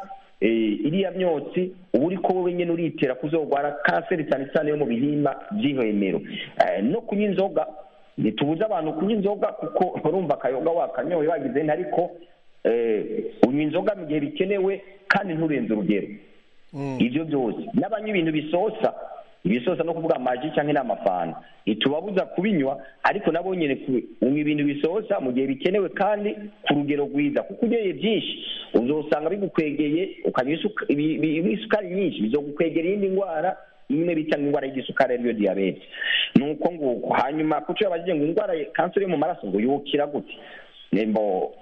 eh, iriya myotsi uba uri ko wowe nyine uritera kuzogwara kanseri cyane cyane yo mu bihimba by'ihwemero Eh, no kunywa inzoga ntitubuze abantu kunywa inzoga kuko urumva akayoga wakanyoye wagize nta ariko eh, unywa inzoga mu gihe bikenewe kandi nturenze urugero ibyo byose n'abanywa ibintu bisosa ibisosa no kuvuga amaji cyangwa n'amafanta ntitubabuza kubinywa ariko nabo nyine ku- unywa ibintu bisosa mu gihe bikenewe kandi ku rugero rwiza kuko unyoye byinshi uzosanga bigukwegeye ukanywa isuka- ibi- ibi- ibi- isukari nyinshi bizogukwegera iyindi ndwara imwe bita ngo indwara y'igisukari ariyo diyabete ni uko nguko hanyuma kuko iyo bagiye ngo indwara ya kanseri yo mu maraso ngo yukira gute nembo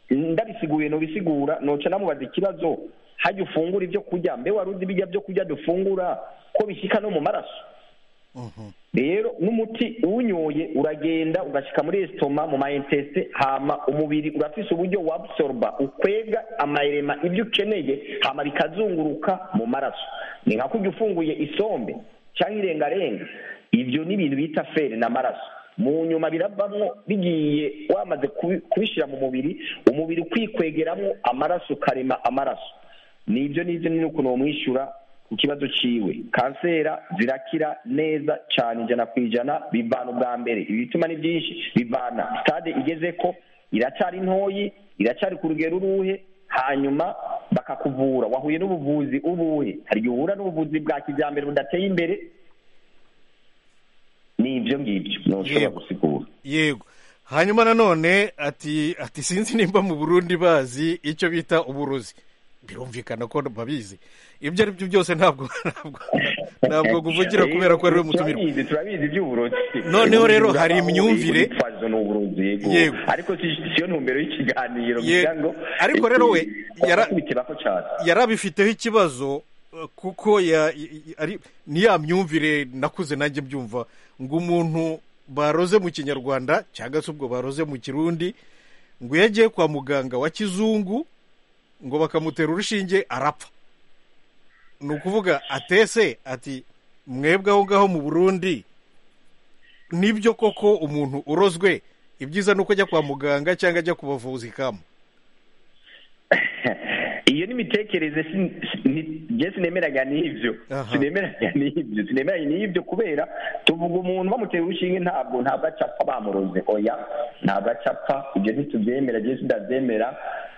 ndabisiguye nobisigura noca namubaza ikibazo hajya ufungura ibyo kurya mbe wari uzi bijya byo kurya dufungura ko bishyika no mu maraso rero n'umuti uwunyoye uragenda ugashyika muri esitoma mu mayentesite hama umubiri urafise uburyo wabsoroba ukwega amayirema ibyo ukeneye hama bikazunguruka mu maraso ni nka kurya ufunguye isombe cyangwa irengarenga ibyo ni ibintu bita feri n'amaraso mu nyuma biravamo bigiye wamaze kubi- kubishyira mu mubiri umubiri ukikwegeramo amaraso ukarema amaraso ni ibyo n'ibyo ni ukuntu wamwishyura ku kibazo ciwe kansera zirakira neza cyane ijana ku ijana bivana ubwa mbere ibituma ni byinshi bivana sitade igeze ko iracyari ntoyi iracyari ku rugero uruhe hanyuma bakakuvura wahuye n'ubuvuzi ubuhe hari igihe uhura n'ubuvuzi bwa kijyambere budateye imbere ni ibyo ngibyo ntushobora Yego. gusigura yego hanyuma nanone ati ati sinzi nimba mu burundi bazi icyo bita uburozi birumvikana ko babizi ibyo ari byo byose ntabwo ntabwo ntabwo kuvugira kubera ko ariwe mutumirwa turabizi turabizi iby'uburozi Noneho rero Umugabo hari we imyumvire- witwaza ni uburozi yego Yego. ariko si- siyo ntumbero y'ikiganiro Yego. kugira ngo Ariko rero we yara- yarakwitiraho cyane yari abifiteho ikibazo eh, kuko ya- i- i- ari ni ya myumvire nakuze nanjye mbyumva ngo umuntu baroze mu kinyarwanda cyangwa se ubwo baroze mu kirundi ngo iyo agiye kwa muganga wa kizungu ngo bakamutera urushinge arapfa ni ukuvuga atese ati mwebwe aho ngaho mu burundi nibyo koko umuntu urozwe ibyiza ni uko ajya kwa muganga cyangwa ajya ku bavuzi kamu iyo ni imitekerereze si- si- ni- njye sinemeraga n'ibyo Aha. sinemeraga n'ibyo sinemeraga n'ibyo kubera tuvuga umuntu bamutera urushinge ntabwo ntabwo acapfa bamuroze oya ntabwo acapfa ibyo ntitubyemera njye sinabyemera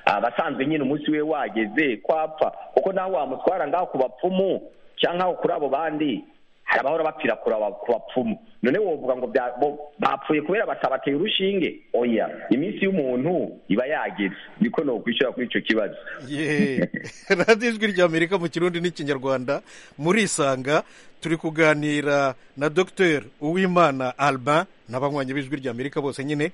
abasanzwe nyine umunsi we wageze ko apfa kuko nawe wamutwara ngaho ku bapfumu cyangwa aho kuri abo bandi hari abahora bapfira kuri aba- ku bapfumu none wovuga ngo bya- bo- bapfuye kubera batabateye urushinge oya iminsi y'umuntu iba yageze niko nokwishyura kuri icyo kibazo Ye. radiyo ijwi ry'amerika mu kirundi n'ikinyarwanda murisanga turi kuganira na dr uwimana alba n'abanywanyi b'ijwi ry'amerika bose nyine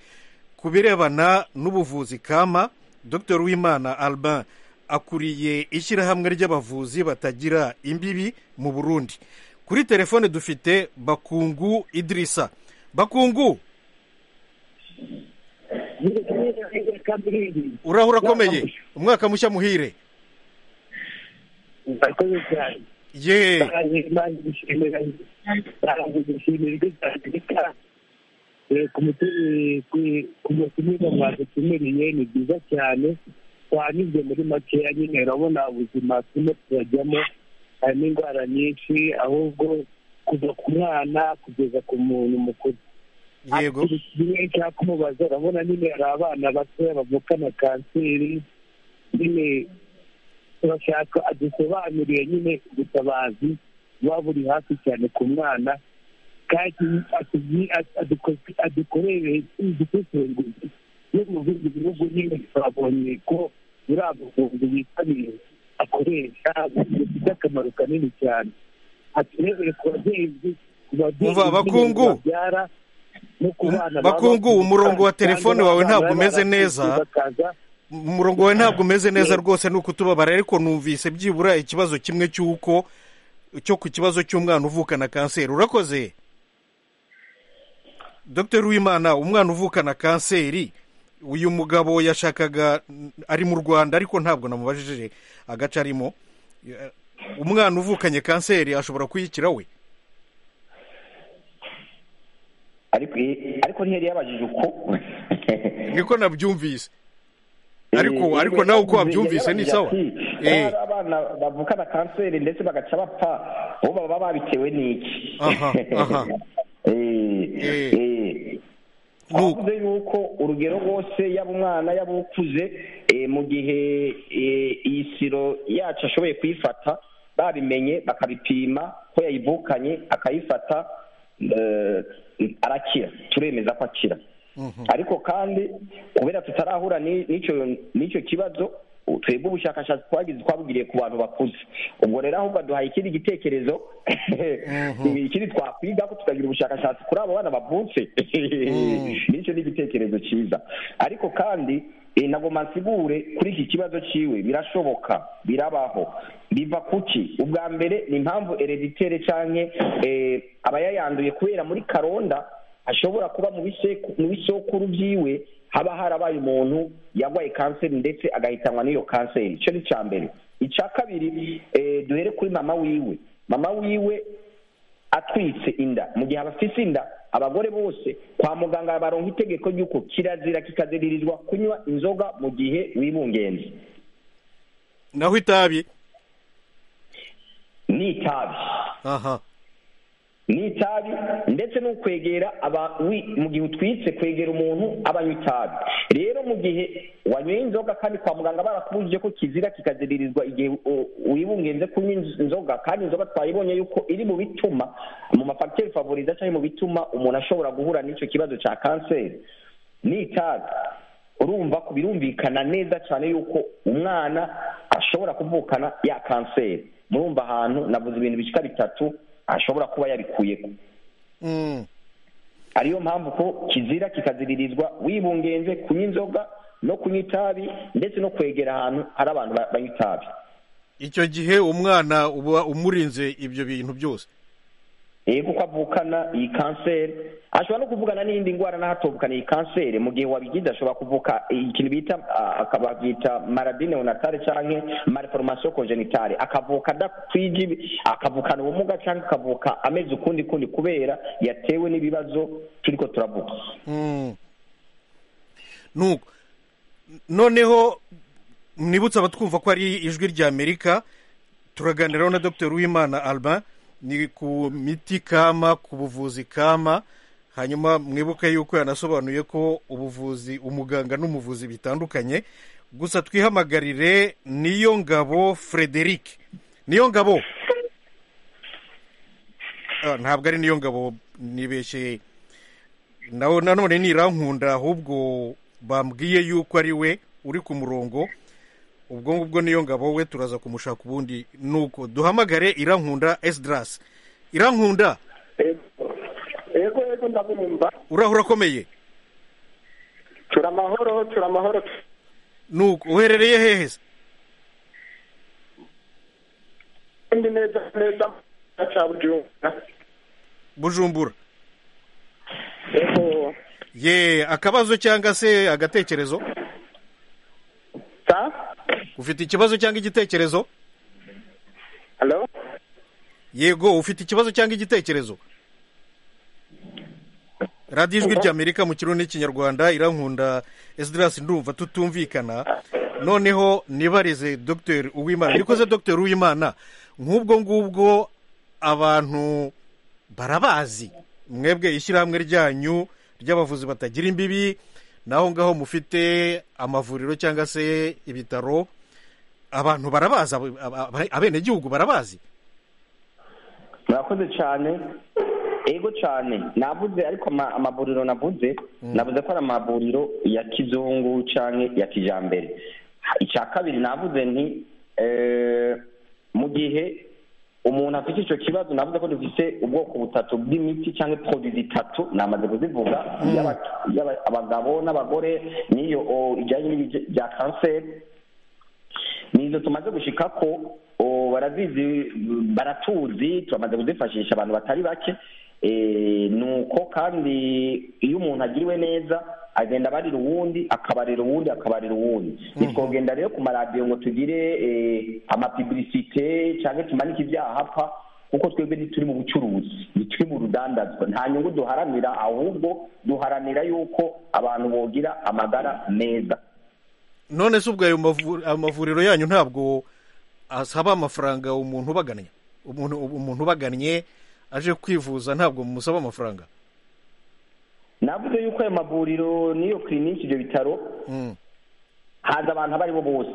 ku birebana n'ubuvuzi kama dr uwimana alba akuriye ishyirahamwe ry'abavuzi batagira imbibi mu burundi kuri telefone dufite bakungu idirisa bakungu urahura akomeye umwaka mushya muhire murakoze cyane ye barangiye imana gushimira barangiye gushimira ibyo cyane reka ku mutumira mwadutumiriye ni byiza cyane twanyuze muri makeya nyine urabona ubuzima turimo turajyamo harimo indwara nyinshi ahubwo kuva ku mwana kugeza ku muntu mukuru yego kimwe cya kumubaza urabona nyine hari abana batoya bavukana kanseri nyine turashaka adusobanuriye nyine ubutabazi buba buri hafi cyane ku mwana kandi atubwi- at- aduko- adukorere udusesenguzi yo mu bindi bihugu nyine twabonye ko muri abo buhumbi yitabiriye akoresha bifite akamaro kanini cyane aturebere ku babyeyi ku babyeyi Umva, nyine Bakungu. babyara no ku bana baba Bakungu, bafite umurongo wa kandi telefone abana wawe ntabwo baba umeze barakuze neza. bakaza umurongo wawe ntabwo umeze neza rwose ni ukutubabara ariko numvise byibura ikibazo kimwe cy'uko cyo ku kibazo cy'umwana uvukana kanseri urakoze dr wimana umwana uvukana kanseri uyu mugabo yashakaga ari mu rwanda ariko ntabwo namubajije agace arimo umwana uvukanye kanseri ashobora kuyikira we ariko ariko ntiyari yabajije uko niko nabyumvise ariko ariko nawe uko wabyumvise ni sawa eh abana bavukana kanseri ndetse bagaca bapfa bo baba babitewe n'iki aha aha eh eh twavuze yuko urugero rwose yaba umwana yaba ukuze mu gihe iyi siro yacu ashoboye kuyifata babimenye bakabipima ko yayivukanye akayifata arakira turemeza ko akira ariko kandi kubera tutarahura n'icyo kibazo twebwe ubushakashatsi twagize twabugiriye ku bantu bakuze ubwo rero ahubwo duhaye ikindi gitekerezo ikindi twakwiga ko tukagira ubushakashatsi kuri abo bana bavutse n'icyo ni igitekerezo cyiza ariko kandi nagomba nsigure kuri iki kibazo cyiwe birashoboka birabaho biva kuki ubwa mbere ni impamvu ereditere cyangwa abayayanduye kubera muri karonda ashobora kuba mu bisokuru byiwe haba harabaye umuntu yarwaye kanseri ndetse agahitanwa n'iyo kanseri icyo ni icya mbere icya kabiri duhere kuri mama wiwe mama wiwe atwitse inda mu gihe abafite inda abagore bose kwa muganga baronka itegeko ry'uko kirazira kikaziririzwa kunywa inzoga mu gihe wibungenze naho itabi ni itabi aha ni itabi ndetse no kwegera mu gihe utwitse kwegera umuntu abanywa itabi rero mu gihe wanyweye inzoga kandi kwa muganga barakubujije ko kizira kikaziririzwa igihe wibungenze kunywa inzoga kandi inzoga twayibonye yuko iri mu bituma mu mafagiteri favoriza cyangwa mu bituma umuntu ashobora guhura n'icyo kibazo cya kanseri ni itabi urumva ku birumvikana neza cyane yuko umwana ashobora kuvukana ya kanseri murumva ahantu navuze ibintu bishyika bitatu ashobora kuba yabikuyeho ariyo mpamvu ko kizira kikaziririzwa wibungenze kunywa inzoga no kunywa itabi ndetse no kwegera ahantu hari abantu banywa itabi icyo gihe umwana uba umurinze ibyo bintu byose yego kuko avukana iyi kanseri ashobora no kuvugana n'indi ndwara naho atovukana iyi kanseri mu gihe wabigize ashobora kuvuka ikintu bita akababyita maradine onatare cyangwa mariforomasiyo konjenitare akavuka adakwije akavukana ubumuga cyangwa akavuka ameze ukundi kundi kubera yatewe n'ibibazo turi ko turavuga nuko noneho mwibutse abatwumva ko ari ijwi ry'amerika turaganiraho na dr uwimana alba ni ku miti kama ku buvuzi kama hanyuma mwibuke yuko yanasobanuye ko ubuvuzi umuganga n'umuvuzi bitandukanye gusa twihamagarire niyo ngabo frederic niyo ngabo ntabwo ari niyo ngabo nibeshye nawe nanone ntirankunda ahubwo bambwiye yuko ari we uri ku murongo ubwo ngubwo niyo ngabo we turaza kumushaka ubundi nuko duhamagare irankunda esidarasi irankunda yego yego ndabumva urahura akomeye tura amahoro tura amahoro nuko uherereye hehe se ndi neza neza cya bujumbura bujumbura yego ye akabazo cyangwa se agatekerezo ufite ikibazo cyangwa igitekerezo halo yego ufite ikibazo cyangwa igitekerezo radiyo ijwi ry'amerika mu kirundi n'ikinyarwanda irankunda esidarasi ndumva tutumvikana noneho nibarize dogiteri uwimana nikoze dogiteri uwimana nk'ubwo ngubwo abantu barabazi mwebwe ishyirahamwe ryanyu ry'abavuzi batagira imbibi naho ngaho mufite amavuriro cyangwa se ibitaro abantu barabazi abenegihugu barabazi murakoze cyane ego cyane navuze ariko amavuriro navuze navuze ko ari amavuriro ya kizungu cyangwa ya kijyambere icya kabiri navuze nti mu gihe umuntu afite icyo kibazo navuze ko dufite ubwoko butatu bw'imiti cyangwa poroduwi zitatu namaze kuzivuga abagabo n'abagore n'iyo ijyanye n'ibya kanseri nizo tumaze gushika ko barazizi baratuzi turamaze kuzifashisha abantu batari bake ni uko kandi iyo umuntu agiriwe neza agenda abarira uwundi akabarira uwundi akabarira uwundi ntitwogenda rero ku maradiyo ngo tugire amapiblisite cyangwa tumanike ibyaha apfa kuko twebwe ntituri mu bucuruzi ntituri mu rudandazwa nta nyungu duharanira ahubwo duharanira yuko abantu bogira amagara meza none se ubwo ayo mavu- amavuriro yanyu ntabwo asaba amafaranga umuntu ubagannye umuntu umuntu ubagannye aje kwivuza ntabwo musaba amafaranga navuze yuko ayo mavuriro n'iyo kiriniki ibyo bitaro haza abantu abo ari bo bose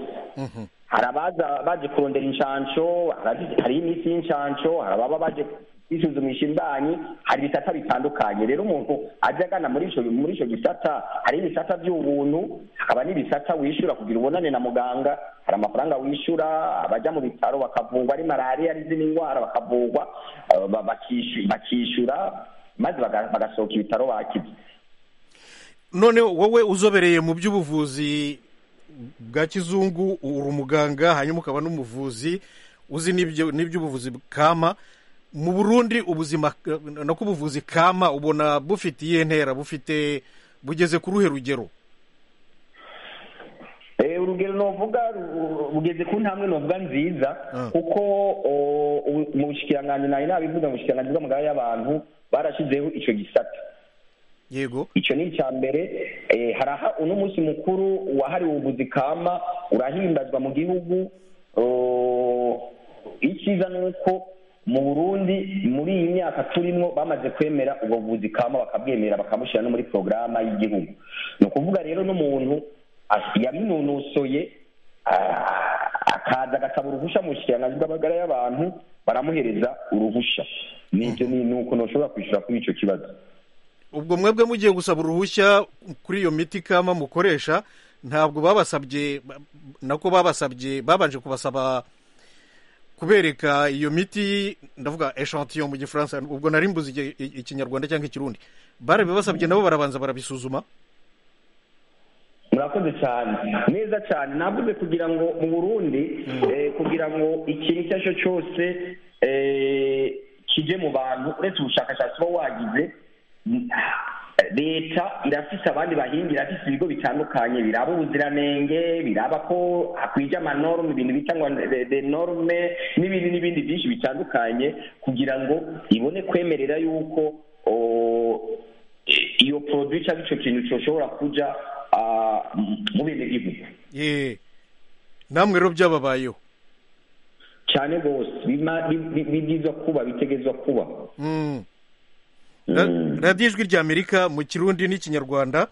hari abaza baje kurondera inshansho hari- hari iminsi y'inshansho hari ababa baje kwisuzumisha imbanyi hari ibisata bitandukanye rero umuntu ajya agana muri ico muri ico gisata hari ibisata by'ubuntu hakaba n'ibisata wishyura kugira ubonane na muganga hari amafaranga wishyura abajya mu bitaro bakavurwa ari malariya ari izindi ndwara bakavurwa eh, ba- bakishu- bakishyura maze baga- bagasohoka ibitaro bakize none wowe uzobereye mu by'ubuvuzi bwa kizungu uri umuganga hanyuma ukaba n'umuvuzi uzi n'ibyo n'iby'ubuvuzi kama mu burundi ubuzima nako ubuvuzi kama ubona bufite iyihe ntera bufite bugeze ku ruhe rugero Eh, urugero novuga ru- rugeze ku ntambwe novuga nziza kuko o, ubu- mu bushikiranganji nayo nabivuga mu bushikiranganji bw'amagara y'abantu barashizeho ico gisata yego ico ni icya mbere eh, haraha uno munsi mukuru wahariwe ubuvuzi kama urahimbazwa mu gihugu o, icyiza ni uko mu burundi muri iyi myaka turimo bamaze kwemera ubwo buvuzi kama bakabwemera bakabushyira no muri porogaramu y'igihugu ni ukuvuga rero n'umuntu as- yabinonosoye ah, akaza agasaba uruhushya mu bushikiranganji bw'amagara y'abantu baramuhereza uruhushya nibyo ni ni ukuntu ushobora kwishyura kuri icyo kibazo ubwo mwebwe mugiye gusaba uruhushya kuri iyo miti kama mukoresha ntabwo babasabye ba- nako babasabye babanje kubasaba kubereka iyo miti ndavuga echantillo mu gifaransa ubwo nari mbuze igi- i- ikinyarwanda cyangwa ikirundi barabibasabye nabo barabanza barabisuzuma murakoze cyane neza cyane navuze kugira ngo mu burundi eh, kugira ngo ikintu icyo ari cyo cyose eh, kije mu bantu uretse ubushakashatsi uba wagize mm, leta irafise abandi bahinga irafise ibigo bitandukanye biraba ubuziranenge biraba ko hakwije amanorme ibintu bita ngo de- de norme n'ibindi n'ibindi byinshi bitandukanye kugira ngo ibone kwemerera yuko o, iyo produit cyangwa icyo kintu cyoshobora kuja ah, m- mu bindi bihugu ye namwe rero byababayeho cyane rwose bima- bi- bi- bibwirizwa kuba bitegezwa kuba Mm. Ra- radiyo ijwi rya amerika mu kirundi n'ikinyarwanda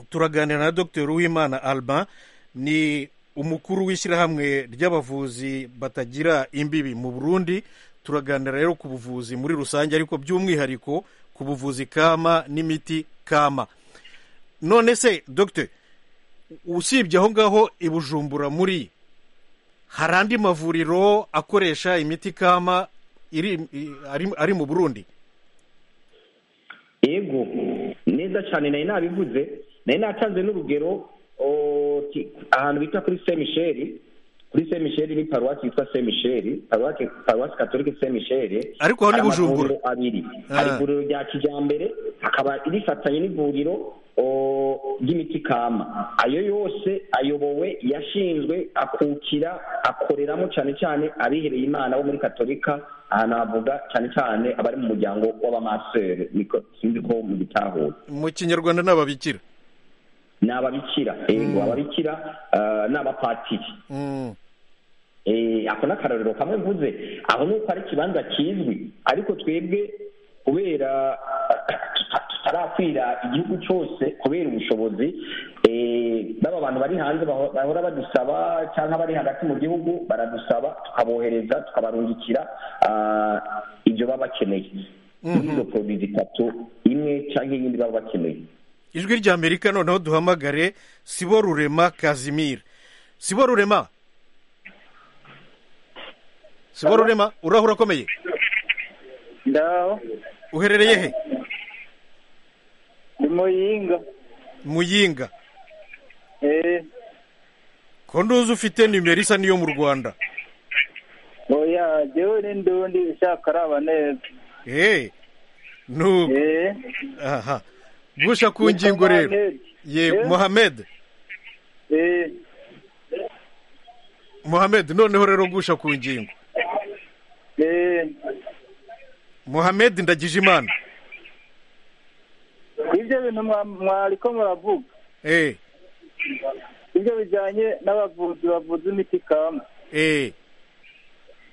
turaganira na dr uwimana alba ni umukuru w'ishyirahamwe ry'abavuzi batagira imbibi mu burundi turaganira rero ku buvuzi muri rusange ariko by'umwihariko ku buvuzi kama n'imiti kama none se dr usibye aho ngaho i bujumbura muri hari andi mavuriro akoresha imiti kama iri, i- ari, ari mu burundi yego neza cyane nari nabivuze nari natanze n'urugero o, ki- ahantu bita kuri saint michel kuri saint michel ni paruwasi yitwa saint michel paruwasi paruwasi katolike saint michel Ariko aho ni hari Bujumbura. amavuriro abiri Ah. hari ivuriro rya kijyambere hakaba rifatanye n'ivuriro o, ry'imiti kama ayo yose ayobowe yashinzwe akukira akoreramo cyane cyane abihereye imana bo muri katolika aha navuga cyane cyane abari mu muryango w'abamasere niko sinzi ko mu gitahura mu kinyarwanda ni ababikira ni ababikira yego ababikira ah, ni abapatiri Mm. Eh, ako ni akarorero kamwe mvuze aho ni uko ari ikibanza kizwi ariko twebwe kubera tuta- tutarakwira igihugu cyose kubera ubushobozi eh, baba abantu bari hanze baho- bahora badusaba cyangwa bari hagati mu gihugu baradusaba tukabohereza tukabarungikira ah, ibyo baba bakeneye muri izo poroduwi zitatu imwe cyangwa iyindi baba bakeneye ijwi rya amerika noneho duhamagare sibo rurema kazimira sibo rurema sibo rurema uraho urakomeye ndaho uherereye he ni muyinga muyinga eh ko nduzi ufite nimero isa n'iyo mu rwanda oya jewe n'indundi ishaka araba neza eh nubu aha gusha ku ngingo rero Mohamed. ye Eh? mohamed eh mohamed noneho rero gusha ku ngingo eh muhammed ndagijimana ibyo bintu mwariko muravuga eh ibyo bijyanye n'abavuzi bavuza imiti kama eh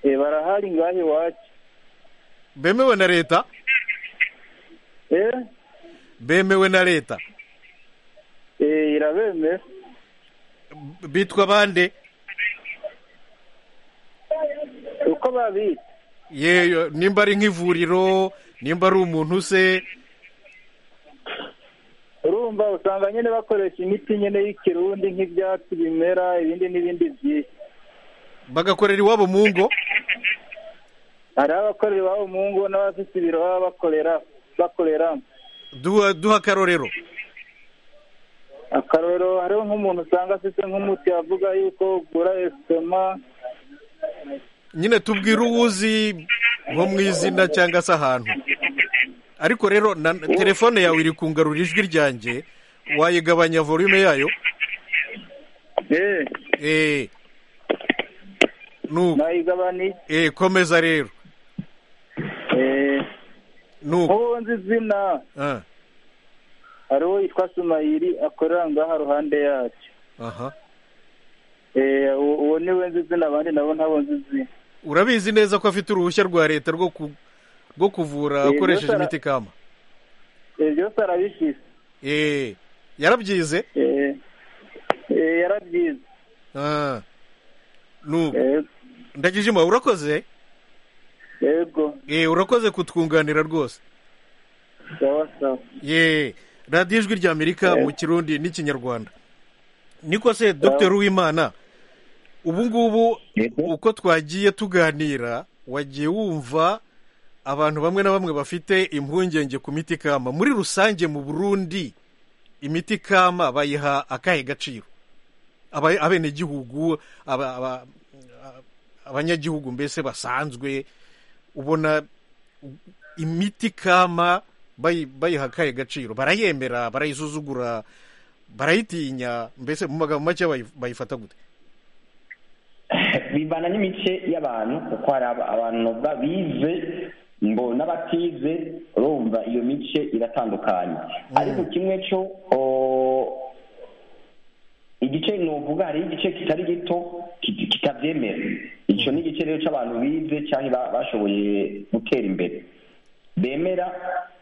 eh barahari ngaho iwacu bemewe na leta eh bemewe na leta eh irabemera B- bitwa bande uko babita yeyo nimba ari nk'ivuriro nimba ari umuntu se urumva usanga nyine bakoresha imiti nyine y'ikirundi nk'ibyatsi bimera ibindi n'ibindi byinshi bagakorera iwabo mu ngo hari abakorera iwabo mu ngo n'abafite ibiro baba bakorera bakoreramo duha duha akarorero akarorero hariho nk'umuntu usanga afite nk'umuti avuga yuko ugura esitoma nyine tubwire uwuzi nko mu izina cyangwa se ahantu ariko rero na telefone yawe iri kungarura ijwi ryanjye wayigabanya volume yayo eh eh nuko nayigabaniye eh komeza rero eh nuko uwo nzi izina ah hari uwo yitwa sumayiri akorera ngaha ruhande yacu aha eh uwo uwo niwe nzi izina abandi nabo ntabo nzi izina urabizi neza ko afite uruhushya rwa leta rwo ku- rwo kuvura Eh, akoresheje byose ara- imiti kama Eh, byose arabishyitse eh yarabyize eh eh yarabyize ah nuko eh ndagijima urakoze yego eh urakoze kutwunganira rwose sawa sawa ye radiyo ijwi rya amerika mu kirundi n'ikinyarwanda niko se dr uwimana ubu ngubu uko twagiye tuganira wagiye wumva abantu bamwe na bamwe bafite impungenge ku miti kama muri rusange mu burundi imiti kama bayiha akahe gaciro Aba- abenegihugu aba- aba- abanyagihugu mbese basanzwe ubona imiti kama bayi- bayiha akahe gaciro barayemera barayisuzugura barayitinya mbese mu magambo make bayi- bayifata gute bivana n'imice y'abantu kuko hari aba- abantu bavuga bize ngo n'abatize urumva iyo mice iratandukanye ariko kimwe cyo o, igice nuvuga hariho igice kitari gito kit- kitabyemera icyo ni igice rero cy'abantu bize cyangwa ba- bashoboye gutera imbere bemera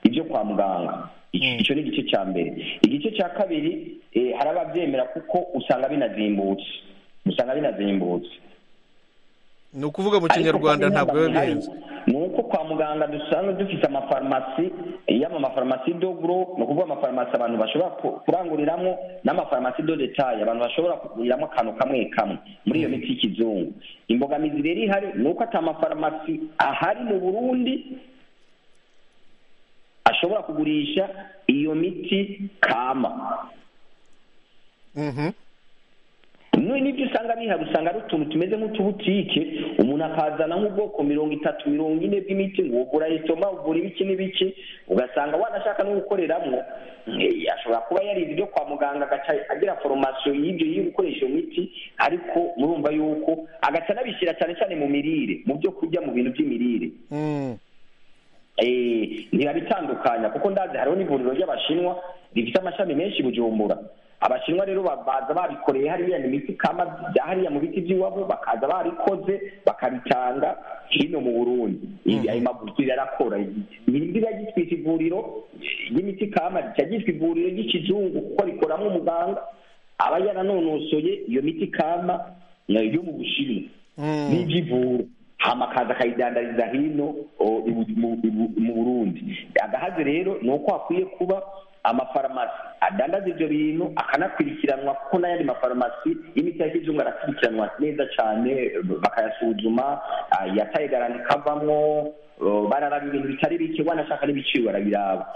ibyo kwa muganga Ic- icyo ni igice cya mbere igice cya kabiri eh, hari ababyemera kuko usanga binazimbutse usanga binazimbutse ni ukuvuga mu Ariko kinyarwanda kandi ntabwo biba ntabwo bihari. bihenze ni uko kwa muganga dusanzwe dufite amafarumasi yaba amafarumasi dogro ni ukuvuga amafarumasi abantu bashobora ku- kuranguriramo n'amafarumasi do detaye abantu bashobora kuguriramo akantu kamwe kamwe muri iyo miti y'ikizungu imbogamizi rero ihari ni uko ata mafarumasi ahari mu burundi ashobora kugurisha iyo miti kama Mhm. Nuwe n'ibyo usanga bihari usanga ari utuntu tumeze nk'utubutike umuntu akazana nk'ubwoko mirongo itatu mirongo ine bw'imiti ngo ugura esitoma ugura ibiki n'ibiki ugasanga wanashaka no gukoreramo eh, ashobora kuba yarize ibyo kwa muganga agaca agira foromasiyo y'ibyo yo gukoresha iyo miti ariko murumva yuko agaca anabishyira cyane cyane mu mirire mu byo kurya mu bintu by'imirire Mm. eh, ntibabitandukanya kuko ndazi hariho n'ivuriro ry'abashinwa rifite amashami menshi i bujumbura abashinwa rero ba- baza babikoreye hariya ni imiti kama bya hariya mu biti by'iwabo bakaza barikoze bakabitanga hino mu burundi Ibi- ayo maguriro arakora nyir'izina ryitwita ivuriro ry'imiti kama rica ryitwa ivuriro ry'ikizungu kuko rikoramo umuganga aba yaranonosoye iyo miti kama eh, yo mu bushinwa n'iby'ivura hama akaza akayidandariza hino o, i Bu- mu- i Bu- mu burundi agahaze rero ni uko hakwiye kuba amafarumasi adandaza ibyo bintu akanakurikiranwa kuko n'ayandi mafarumasi y'imiti ya kizungu arakurikiranwa neza cyane bakayasuzuma ah, yataye garanti ikavamo o, bararaba ibintu bitari bike wanashaka n'ibiciro barabiraba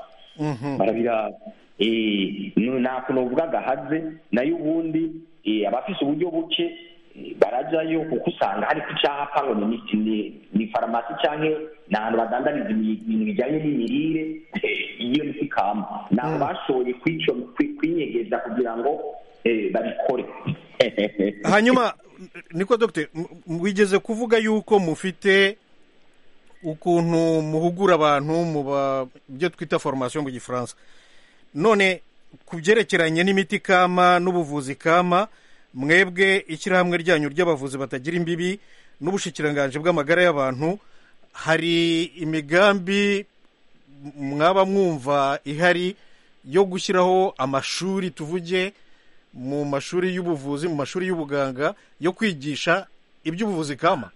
Mhm. barabiraba Eh, nu- nta kuntu uvuga agahaze nayo ubundi eh, abafise uburyo buke eh, barajayo kuko usanga hari ku cyapa ngo ni ni- ni- ni farumasi cyangwa ni ahantu badandariza ibi- ibintu bijyanye n'imirire eh, iyo miti kama ni aho bashoboye kwico- kwi- kwinyegeza kugira ngo eh, babikore hanyuma niko dogiteri m- m- wigeze kuvuga yuko mufite ukuntu muhugura abantu mu byo twita foromasiyo mu gifaransa none ku byerekeranye n'imiti kama n'ubuvuzi kama mwebwe ishyirahamwe ryanyu ry'abavuzi batagira imbibi n'ubushikiranganji bw'amagara y'abantu hari imigambi mwaba mwumva ihari yo gushyiraho amashuri tuvuge mu mashuri y'ubuvuzi mu mashuri y'ubuganga yo kwigisha iby'ubuvuzi kama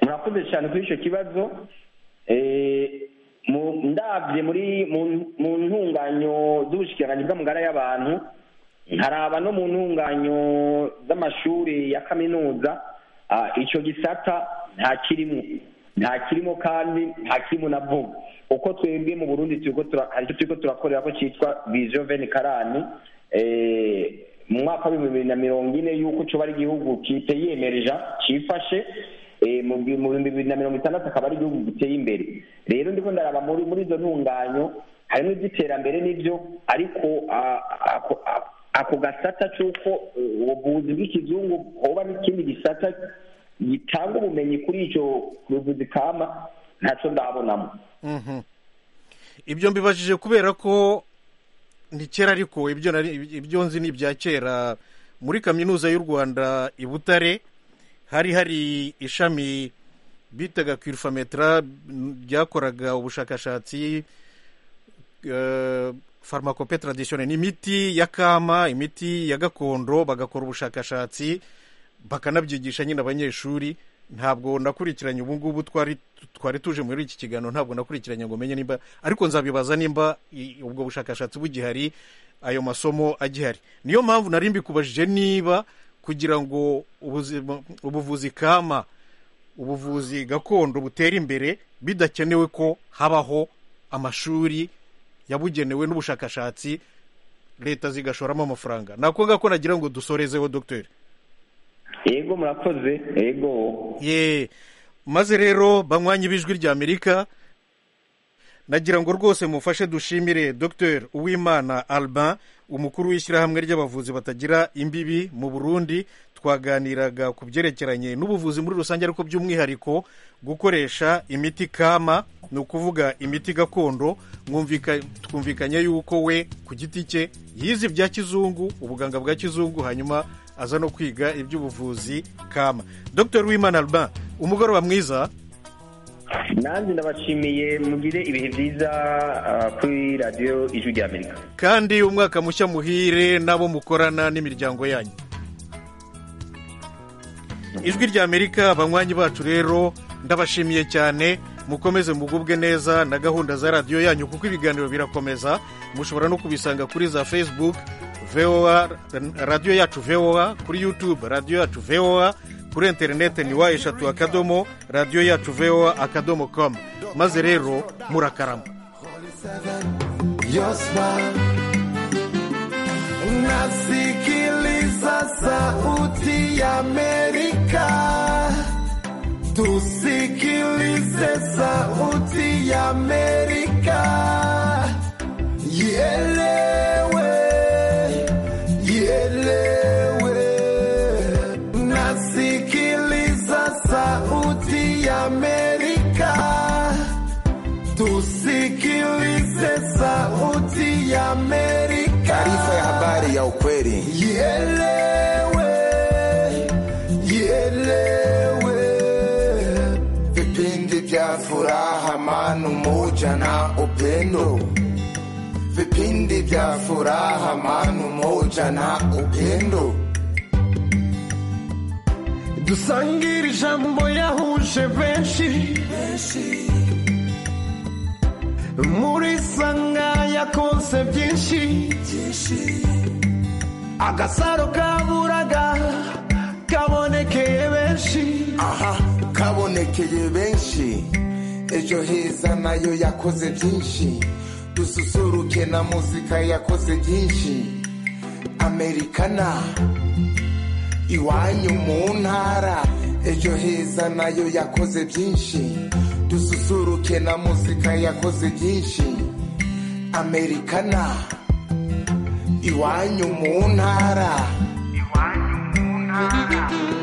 murakoze cyane kuri icyo kibazo ndabye muri mu ntunganyo z'ubushikiranganji bw'amagara y'abantu ntaraba no mu ntunganyo z'amashuri ya kaminuza icyo gisata ntakirimo ntakirimo kandi ntakirimo na vuba uko twebwe mu burundi hari icyo turi turakorera ko cyitwa viziyo veni karani mu mwaka w'ibihumbi bibiri na mirongo ine y'uko cyuba ari igihugu kiteyemereja cyifashe mu bihumbi bibiri na mirongo itandatu akaba ari igihugu giteye imbere rero ndiko ndaraba muri izo ntunganyo harimo iby'iterambere n'ibyo ariko ako gasata cy'uko ubuvuzi bw'ikizungu hoba n'ikindi gisata gitanga ubumenyi kuri icyo buvuzi kama ntacyo ndabonamo ibyo mbibajije kubera ko ni kera ariko ibyo nzi ni ibya kera muri kaminuza y'u rwanda i butare hari hari ishami bitaga kwirifametara ryakoraga ubushakashatsi farmakope taradisiyone ni imiti ya kama imiti ya gakondo bagakora ubushakashatsi bakanabyigisha nyine abanyeshuri ntabwo nakurikiranye ubu ngubu twari tuje muri iki kiganiro ntabwo nakurikiranye ngo menye nimba ariko nzabibaza nimba ubwo bushakashatsi bugihari ayo masomo agihari niyo mpamvu nari mbikubajije niba kugira ngo ubuvuzi kama ubuvuzi gakondo butere imbere bidakenewe ko habaho amashuri yabugenewe n'ubushakashatsi leta zigashoramo amafaranga nako ngako nagira ngo dusorezeho dogiteri yego murakoze yego ye maze rero banywanye ibijwi rya amerika nagira ngo rwose mufashe dushimire dogiteri uwimana Albin umukuru w'ishyirahamwe ry'abavuzi batagira imbibi mu burundi twaganiraga ku byerekeranye n'ubuvuzi muri rusange ariko by'umwihariko gukoresha imiti kama ni ukuvuga imiti gakondo twumvikanye yuko we ku giti cye yize ibya kizungu ubuganga bwa kizungu hanyuma aza no kwiga iby'ubuvuzi kama dogiteri Uwimana Albin umugoroba mwiza nanjye ndabashimiye mugire ibihe byiza kuri radiyo ijwi rya amerika kandi umwaka mushya muhire n'abo mukorana n'imiryango yanyu ijwi rya amerika abanywanyi bacu rero ndabashimiye cyane mukomeze mugubwe neza na gahunda za radiyo yanyu kuko ibiganiro birakomeza mushobora no kubisanga kuri za facebook voa radiyo yacu voa kuri youtube radiyo yacu voa kuri interineti ni wa eshatu akadomo radiyo yacu voa akadomo komu maze rero murakarama nasikiliza sauti ya amerika tusikilize sauti ya amerika ielewe ielewe nasikiliza sauti ya amerika tusikilize sauti ya amerika taarifa ya habari ya ukweli Ielewe, ielewe. vipindi vya furaha manu moja na upendo vipindi vya furaha manu moja na upendo dusangire ijambo yahuje benshi muri sanga yakoze byinshi agasaro kaburaga kabonekeye benshi aha kabonekeye benshi ejo heza nayo yakoze byinshi dususuruke na muzika yakoze byinshi amerikana iwanyu mu ntara ejo heza nayo yakoze byinshi dususuruke na muzika yakoze byinshi amerikana iwanyu mu ntara iwanyu mu ntara